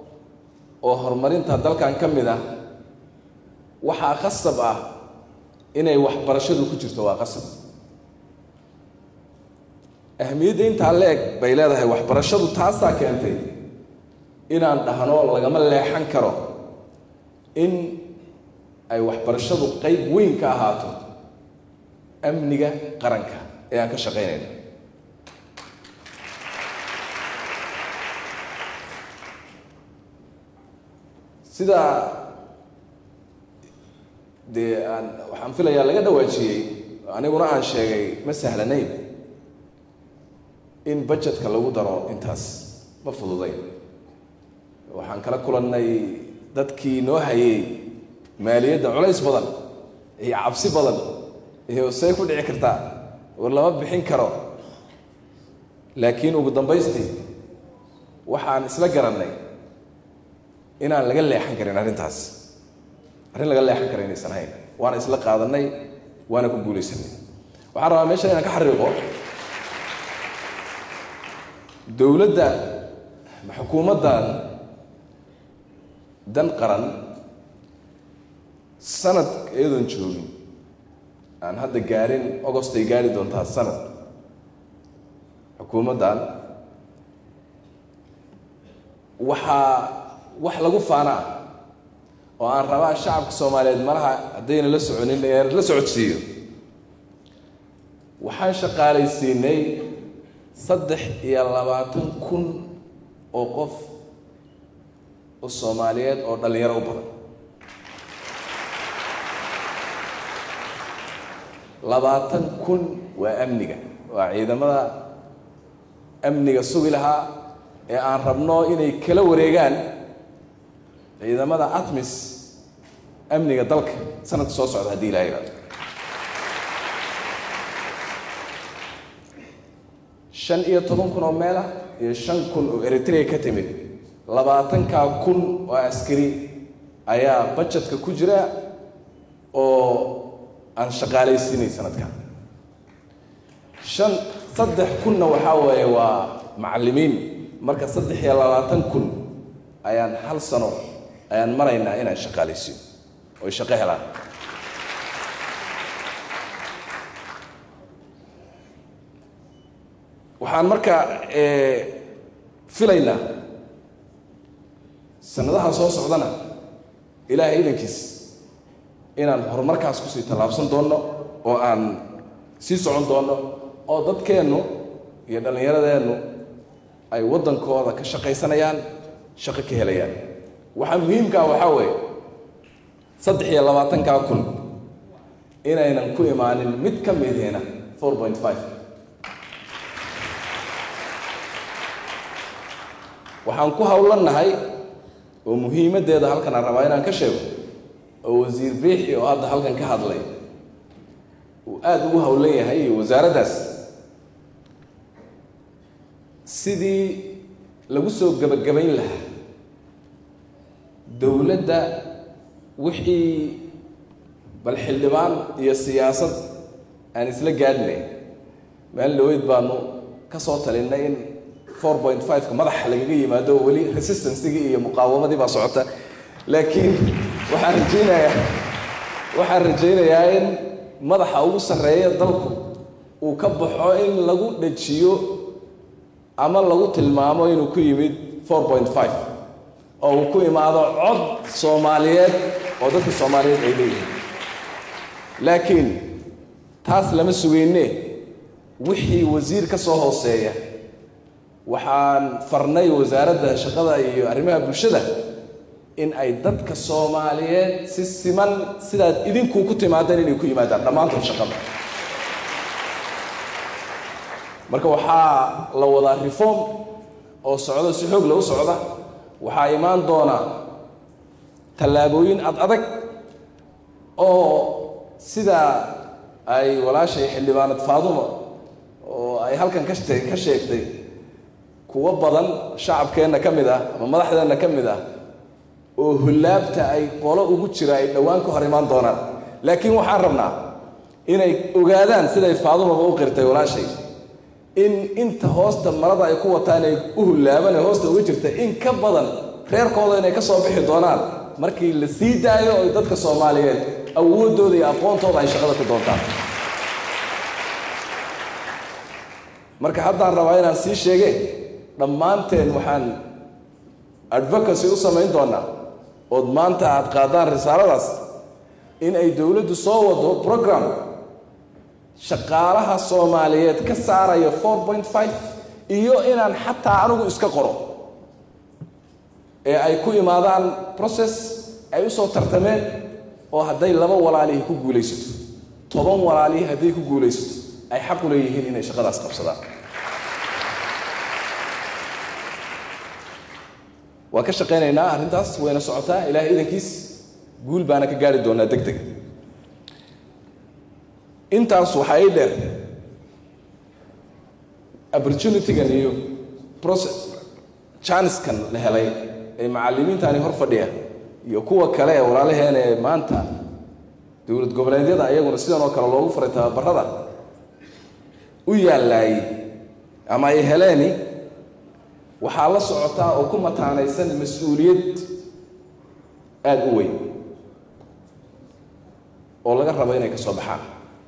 oo horumarinta dalkan ka mid ah waxaa khasab ah inay waxbarashadu ku jirto waa qasab ahmiyadda intaa la eg bay leedahay waxbarashadu taasaa keentay inaan dhahno lagama leexan karo in ay waxbarashadu qayb weyn ka ahaato amniga qaranka ee aan ka shaqaynayno sidaa dee aan waxaan filayaa laga dhawaajiyey aniguna aan sheegay ma sahlanayn in budgetka lagu daro intaas ma fududayn waxaan kala kulannay dadkii noo hayay maaliyadda culays badan iyo cabsi badan iyo say ku dhici kartaa war lama bixin karo laakiin ugu dambaystii waxaan isla garannay inaan laga leexan karin arrintaas arrin laga leexan kara inaysan ahayn waana isla qaadanay waana ku guulaysanay waxaan rabaa meeshan inaan ka xariiqo dowladda xukuumaddan dan qaran sanad iyadoon joogin aan hadda gaarin agost ay gaari doontaa sanad xukuumaddan waxaa wax lagu faana ah oo aan rabaa shacabka soomaaliyeed malaha haddayna la soconin inaan la socodsiiyo waxaan shaqaalaysiinay saddex iyo labaatan kun oo qof oo soomaaliyeed oo dhallinyaro u badan labaatan kun waa amniga waa ciidamada amniga sugi lahaa ee aan rabno inay kala wareegaan ciidamada atmis amniga dalka sanadka soo socda haddii ilaha yidhahdo shan iyo toban kun oo meel ah iyo shan kun oo eritrea ka timid labaatankaa kun oo askari ayaa bajetka ku jira oo aan shaqaalaysiinay sanadkan shan saddex kunna waxaa weeye waa macallimiin marka saddex iyo labaatan kun ayaan hal sano ayaan maraynaa inaan shaqaalaysiino oy shaqo helaan waxaan marka filaynaa sanadaha soo socdana ilaahay idankiis inaan horumarkaas kusii tallaabsan doonno oo aan sii socon doonno oo dadkeennu iyo dhallinyaradeennu ay waddankooda ka shaqaysanayaan shaqo ka helayaan waxaa muhiimkaa waxaa weeye saddex iyo labaatankaa kun inaynan ku imaanin mid ka midihina four point five waxaan ku howlannahay oo muhiimaddeeda halkan aan rabaa inaan ka sheego oo wasiir biixi oo hadda halkan ka hadlay uu aada ugu howlan yahay iyo wasaaraddaas sidii lagu soo gebagabayn lahaa dowladda wixii bal xildhibaan iyo siyaasad aan isla gaadhnay maalin dhaweyd baanu ka soo talinay in four point five-ka madaxa lagaga yimaado oo weli resistancigii iyo muqaawamadii baa socota laakiin waxaan rajaynayaa waxaan rajaynayaa in madaxa ugu sarreeya dalku uu ka baxo in lagu dhajiyo ama lagu tilmaamo inuu ku yimid four point five oo uu ku imaado cod soomaaliyeed oo dadka soomaaliyeed ay leeyihiin laakiin taas lama sugayne wixii wasiir ka soo hooseeya waxaan farnay wasaaradda shaqada iyo arrimaha bulshada in ay dadka soomaaliyeed si siman sidaad idinku ku timaadeen inay ku yimaadaan dhammaantood shaqada marka waxaa la wadaa reform oo socdo si xoog la u socda waxaa imaan doona tallaabooyin ad adag oo sida ay walaashay xildhibaanad faadumo oo ay halkan ka shte- ka sheegtay kuwo badan shacabkeenna ka mid ah ama madaxdeenna ka mid ah oo hullaabta ay qolo ugu jira ay dhowaan ka hor imaan doonaan laakiin waxaan rabnaa inay ogaadaan siday faadumaba u qirtay walaashay in inta hoosta marada ay ku wataan ay u hullaaban ee hoosta uga jirta in ka badan reerkooda inay ka soo bixi doonaan markii la sii daayo oy dadka soomaaliyeed awooddooda iyo aqoontooda ay shaqada ku doontaan marka haddaan rabaa inaan sii sheege dhammaanteen waxaan advocacy u samayn doonaa ood maanta aad qaadaan risaaladaas in ay dowladdu soo wado program shaqaalaha soomaaliyeed ka saaraya four point five iyo inaan xataa anigu iska qoro ee ay ku imaadaan process ay u soo tartameen oo hadday laba walaalihii ku guulaysato toban walaalihii hadday ku guulaysato ay xaq u leeyihiin inay shaqadaas qabsadaan waan ka shaqaynaynaa arrintaas wayna socotaa ilaahay idankiis guul baana ka gaari doonaa deg deg intaas waxaa ii dheer opportunitygan iyo process chaniskan la helay ee macallimiintani hor fadhiya iyo kuwa kale ee walaalaheena ee maanta dowlad goboleedyada iyaguna sidan oo kale loogu faray tababarada u yaallaayey ama ay heleeni waxaa la socotaa oo ku mataanaysan mas-uuliyad aada u weyn oo laga rabo inay ka soo baxaan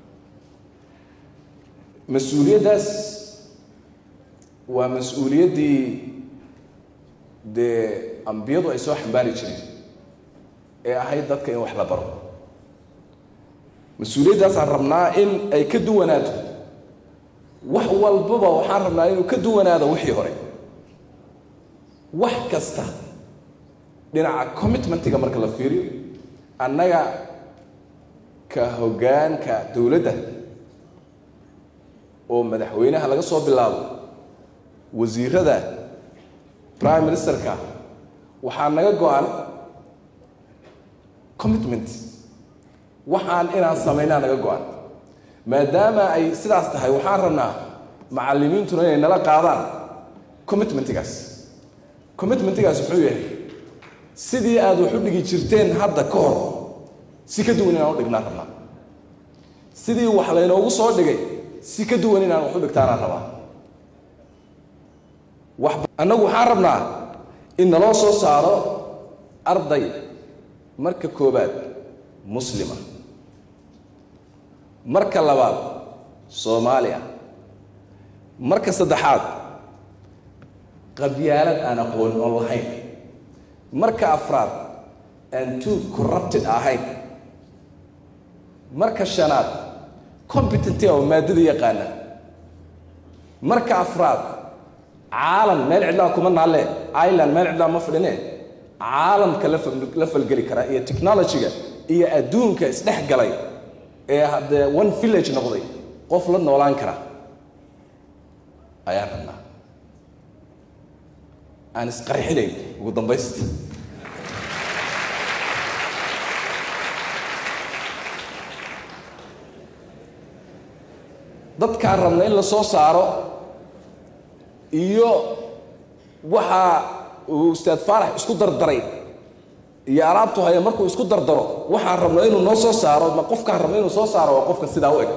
mas-uuliyaddaas waa mas-uuliyaddii dee ambiyadu ay soo xambaari jireen ee ahayd dadka in wax la baro mas-uuliyaddaasaan rabnaa in ay ka duwanaato wax walbaba waxaan rabnaa inuu ka duwanaado wixii hore wax kasta dhinaca commitmentiga marka la fiiriyo annaga ka hoggaanka dowladda oo madaxweynaha laga soo bilaabo wasiirada prime ministerka waxaa naga go-an commitment waxaan inaan samaynaa naga go-an maadaama ay sidaas tahay waxaan rabnaa macallimiintuna inay nala qaadaan commitmentigaas commitmentigaas wuxuu yahay sidii aad wax u dhigi jirteen hadda ka hor si ka duwan inaan u dhignaan rabnaa sidii wax laynoogu soo dhigay si ka duwan inaan wax u dhigtaanaan rabaa wax annagu waxaan rabnaa in naloo soo saaro arday marka koobaad muslima marka labaad soomaaliya marka saddexaad qabyaalad aan aqoon oon lahayn marka afraad aan too corrupted ahayn marka shanaad competenty oo maadada yaqaana marka afraad caalam meel cidlaa kuma naalle ireland meel cidlaa ma fadhine caalamka la fal- la falgeli kara iyo technologyga iyo adduunka isdhex galay ee haddee one village noqday qof la noolaan kara ayaan rabnaa aan isqarxinayn ugu dambaysta dadkaan rabna in la soo saaro iyo waxa uu ustaad faarax isku dardaray iyo alaabtu haya markuu isku dardaro waxaan rabno inuu noo soo saaro ma qofkaan rabno inuu soo saaro waa qofka sidaa u eg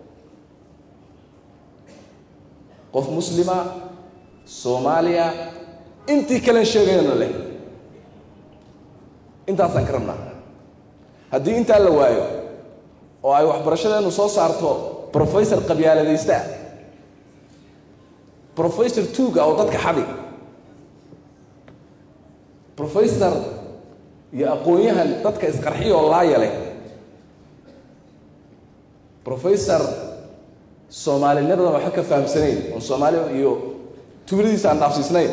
qof muslima soomaaliya intii kalen sheegayana leh intaasaan ka rabnaa haddii intaa la waayo oo ay waxbarashadeenu soo saarto professor qabyaaladaysta ah professor tuuga oo dadka xadi professor iyo aqoon-yahan dadka isqarxiya oo laaya leh professor soomaalinimadan waxba ka fahamsanayn oon soomaali iyo tuuladiisa aan dhaafsiisnayn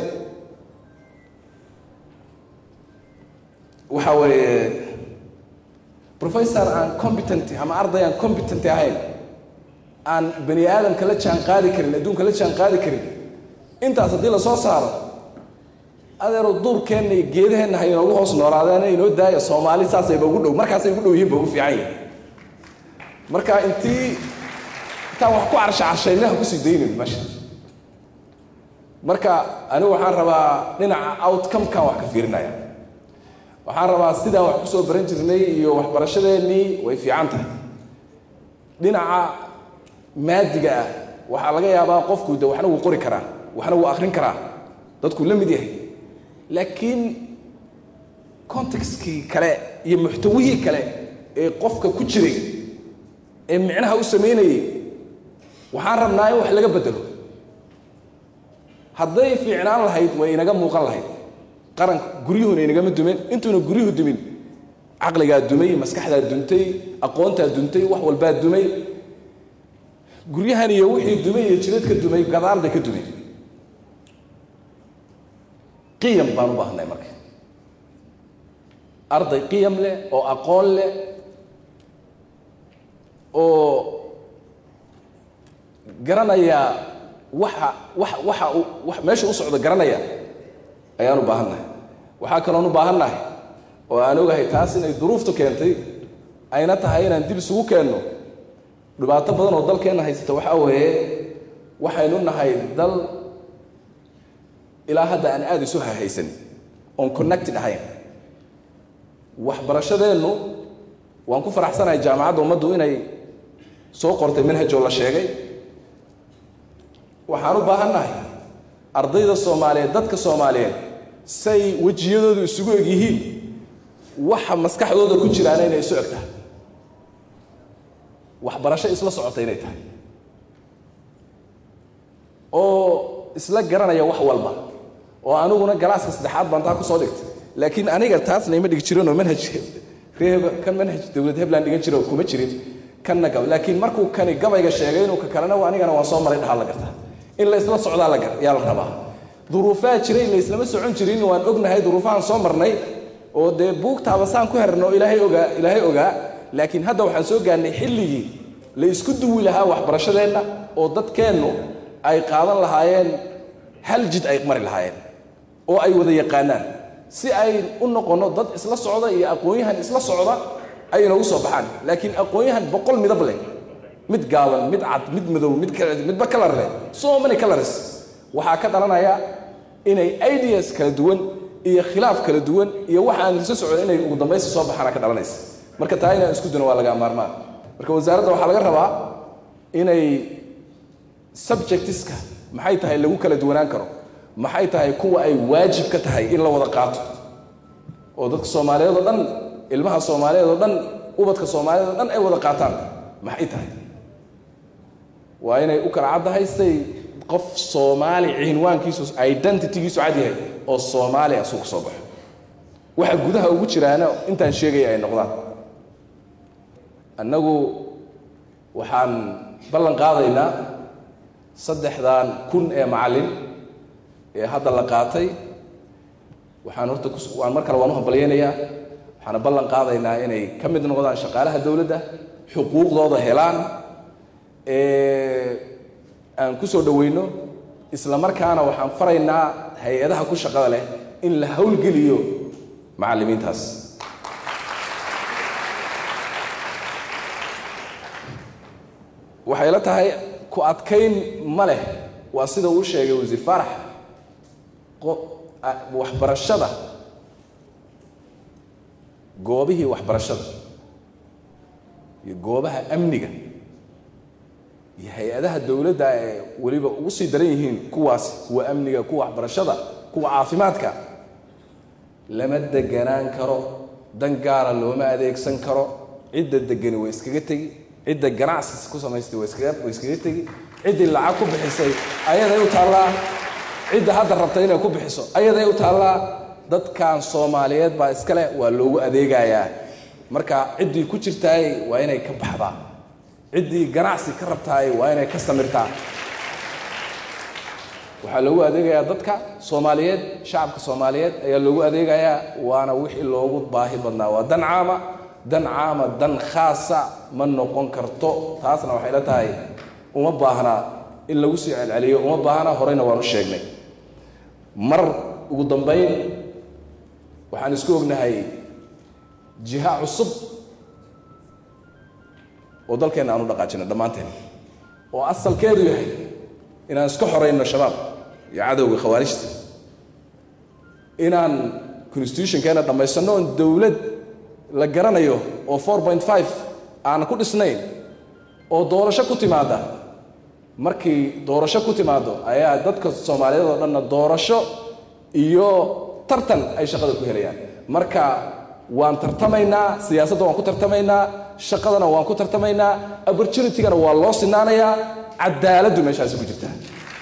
waxa weeye professor aan competent ama arday aan competent ahayn aan bani aadamka la jaan qaadi karin adduunka la jaan qaadi karin intaas haddii la soo saaro adeero duurkeenna iyo geedaheenna ha inoogu hoos noolaadeen inoo daaya soomaali saasayba ugu dhow markaasay ugu dhow yihiin ba ugu fiican yihin marka intii intaan wax ku carsha carshayna ha kusii daynin meesha marka anigu waxaan rabaa dhinaca outcome-kan wax ka fiirinaya waxaan rabaa sidaan wax kusoo baran jirnay iyo waxbarashadeennii way fiican tahay dhinaca maadiga ah waxaa laga yaabaa qofku de waxna wuu qori karaa waxna wuu akrin karaa dadkuu la mid yahay laakiin contextkii kale iyo muxtawihii kale ee qofka ku jiray ee micnaha u samaynayay waxaan rabnaa in wax laga bedelo hadday fiicnaan lahayd way inaga muuqan lahayd qaranka guryuhuna inagama dumen intuuna guryuhu dumin caqligaa dumay maskaxdaa duntay aqoontaa duntay wax walbaa dumay guryahan iyo wixii dumay iyo jidadka dumay gadaal bay ka dumeen qiyam baan u baahnay marka arday qiyam leh oo aqoon leh oo garanaya waxa waxa waxa uu wax meesha u socdo garanaya ayaan u baahannahay waxaa kaloon u baahannahay oo aan ogahay taas inay duruuftu keentay ayna tahay inaan dib isugu keenno dhibaato badan oo dalkeenna haysata waxaa weeye waxaynu nahay dal ilaa hadda aan aada isu hahaysan oon connected ahayn waxbarashadeennu waan ku faraxsanahay jaamacadda ummaddu inay soo qortay manhajoo la sheegay waxaan u baahannahay ardayda soomaaliyeed dadka soomaaliyeed say wejiyadoodu isugu eg yihiin waxa maskaxdooda ku jiraana inay isu eg tahay waxbarasho isla socota inay tahay oo isla garanaya wax walba oo aniguna galaaska saddexaad baan taa kusoo dhigtay laakiin aniga taasna ima dhigi jirinoo manhaj reeb kan manhaj dowlad hebland dhigan jiro kuma jirin kanna gab laakiin markuu kani gabayga sheegay inuu ka kalena anigana waan soo maray dhahaa la gartaa in la isla socdaa la gar yaa la rabaa duruufaa jiray la islama socon jirin waan ognahay duruufahan soo marnay oo dee buugtaaba saan ku herno ilaahay ogaa ilaahay ogaa laakiin hadda waxaan soo gaarnay xilligii la isku duwi lahaa waxbarashadeenna oo dadkeennu ay qaadan lahaayeen hal jid ay mari lahaayeen oo ay wada yaqaanaan si ay u noqonno dad isla socda iyo aqoon-yahan isla socda ay inoogu soo baxaan laakiin aqoon-yahan boqol midab leh mid gaaban mid cad mid madow mid midba kalar leh so many colors waxaa ka dhalanaya inay ideas kala duwan iyo khilaaf kala duwan iyo waxa aan isla socon inay ugu dambaysi soo baxaana ka dhalanaysa marka taa inaan isku dino waa laga maarmaan marka wasaaradda waxaa laga rabaa inay subjectiska maxay tahay lagu kala duwanaan karo maxay tahay kuwa ay waajib ka tahay in la wada qaato oo dadka soomaaliyeed oo dhan ilmaha soomaaliyeed oo dhan ubadka soomaaliyeed oo dhan ay wada qaataan maxay tahay waa inay u kala caddahay say qof soomaali cinwaankiisu identitygiisu cad yahay oo soomaali asuu ka soo baxo waxa gudaha ugu jiraana intaan sheegaya ay noqdaan annagu waxaan ballan qaadaynaa saddexdan kun ee macallin ee hadda la qaatay waxaan horta waan mar kale waan u hambalyaynayaa waxaana ballan qaadaynaa inay ka mid noqdaan shaqaalaha dowladda xuquuqdooda helaan aan ku soo dhoweyno isla markaana waxaan faraynaa hay-adaha ku shaqada leh in la howlgeliyo macallimiintaas waxay la tahay ku adkayn ma leh waa sida uu sheegay wasiir faarax waxbarashada goobihii waxbarashada iyo goobaha amniga iyo hay-adaha dowladda ee weliba ugu sii daran yihiin kuwaas kuwa amniga kuwa waxbarashada kuwa caafimaadka lama deganaan karo dan gaara looma adeegsan karo cidda degani way iskaga tegi cidda ganacsi ku samaystay way iskaga way iskaga tegi ciddii lacag ku bixisay ayaday u taallaa cidda hadda rabta inay ku bixiso ayaday u taallaa dadkan soomaaliyeed baa iskale waa loogu adeegayaa marka ciddii ku jirtaay waa inay ka baxdaa ciddii ganacsi ka rabtaay waa inay ka samirtaa waxaa loogu adeegayaa dadka soomaaliyeed shacabka soomaaliyeed ayaa loogu adeegayaa waana wixii loogu baahi badnaa waa dan caama dan caama dan khaasa ma noqon karto taasna waxay la tahay uma baahna in lagu sii celceliyo uma baahna horeyna waanu sheegnay mar ugu dambayn waxaan isku ognahay jiha cusub oo dalkeenna aan u dhaqaajino dhammaanteen oo asalkeedu yahay inaan iska xorayno shabaab iyo cadowga khawaarijta inaan constitutionkeena dhammaysanno oon dowlad la garanayo oo four point five aanan ku dhisnayn oo doorasho ku timaada markii doorasho ku timaado ayaa dadka soomaaliyeed oo dhanna doorasho iyo tartan ay shaqada ku helayaan marka waan tartamaynaa siyaasadda waan ku tartamaynaa shaqadana waan ku tartamaynaa opportunitygana waa loo sinaanayaa cadaaladdu meeshaasi ku jirtaa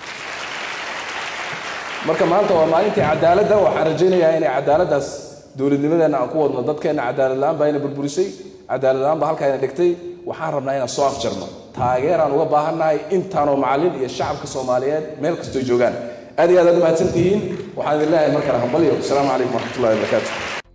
marka maanta waa maalintii cadaaladda waxaan rajaynayaa inay cadaaladdaas dowladnimadeenna aan ku wadno dadkeenna cadaalad la-aan baa ina burburisay cadaalad la-aan baa halkaa ina dhigtay waxaan rabnaa inaan soo afjarno taageeraan uga baahannahay intaanoo macallin iyo shacabka soomaaliyeed meel kastoo joogaan aad iyo aad aad umahadsan tihiin waxaan idin leeyahay mar kale hambalyo asalaamu calaykum waraxmatullahi wabarakaatu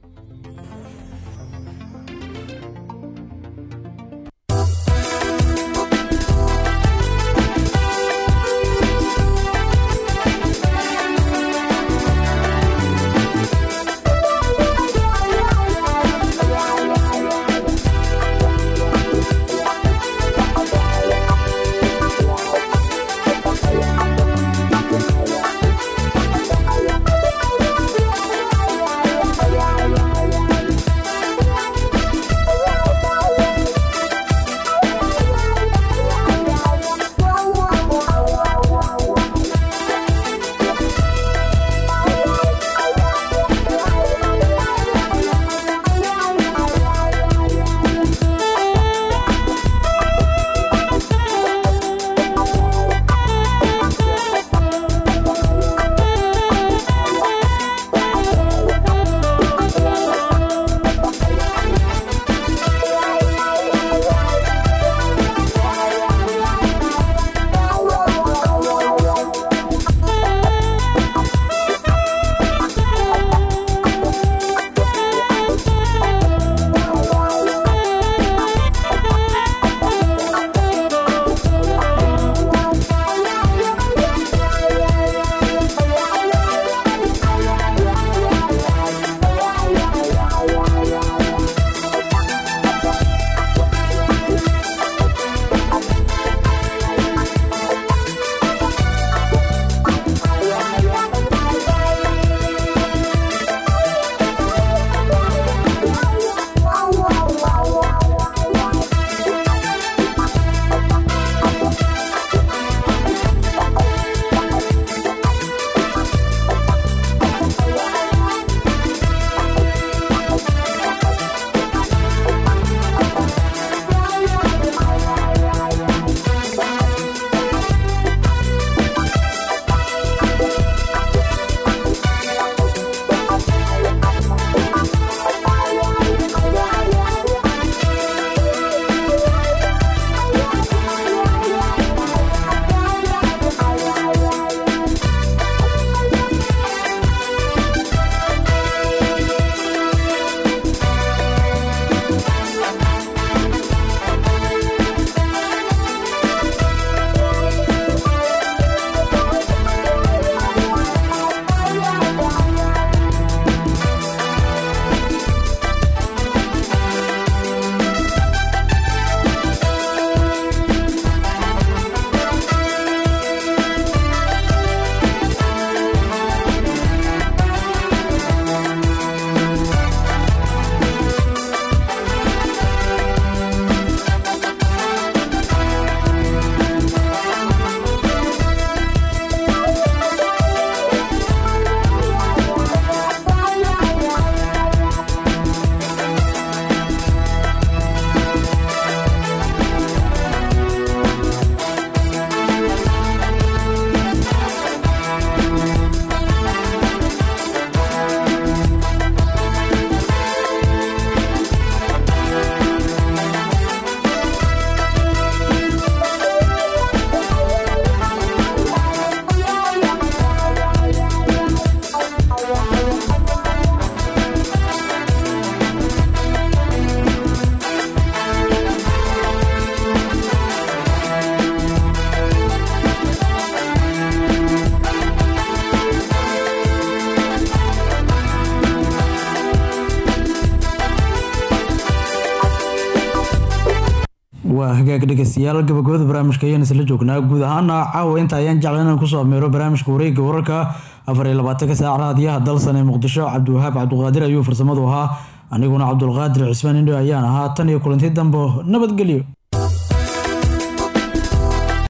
waa hagaag dhegeystayaal gabagabada barnaamijka ayaan isla joognaa guud ahaana caawa inta ayaan jeclay inaan kusoo ameero barnaamijka wareegga wararka afar iyo labaatanka saac raadiyaha dalsan ee muqdisho cabdiwahaab cabdiqaadir ayuu farsamadu ahaa aniguna cabdulqaadir cismaan indho ayaan ahaa tan iyo kulanti dambo nabadgelyo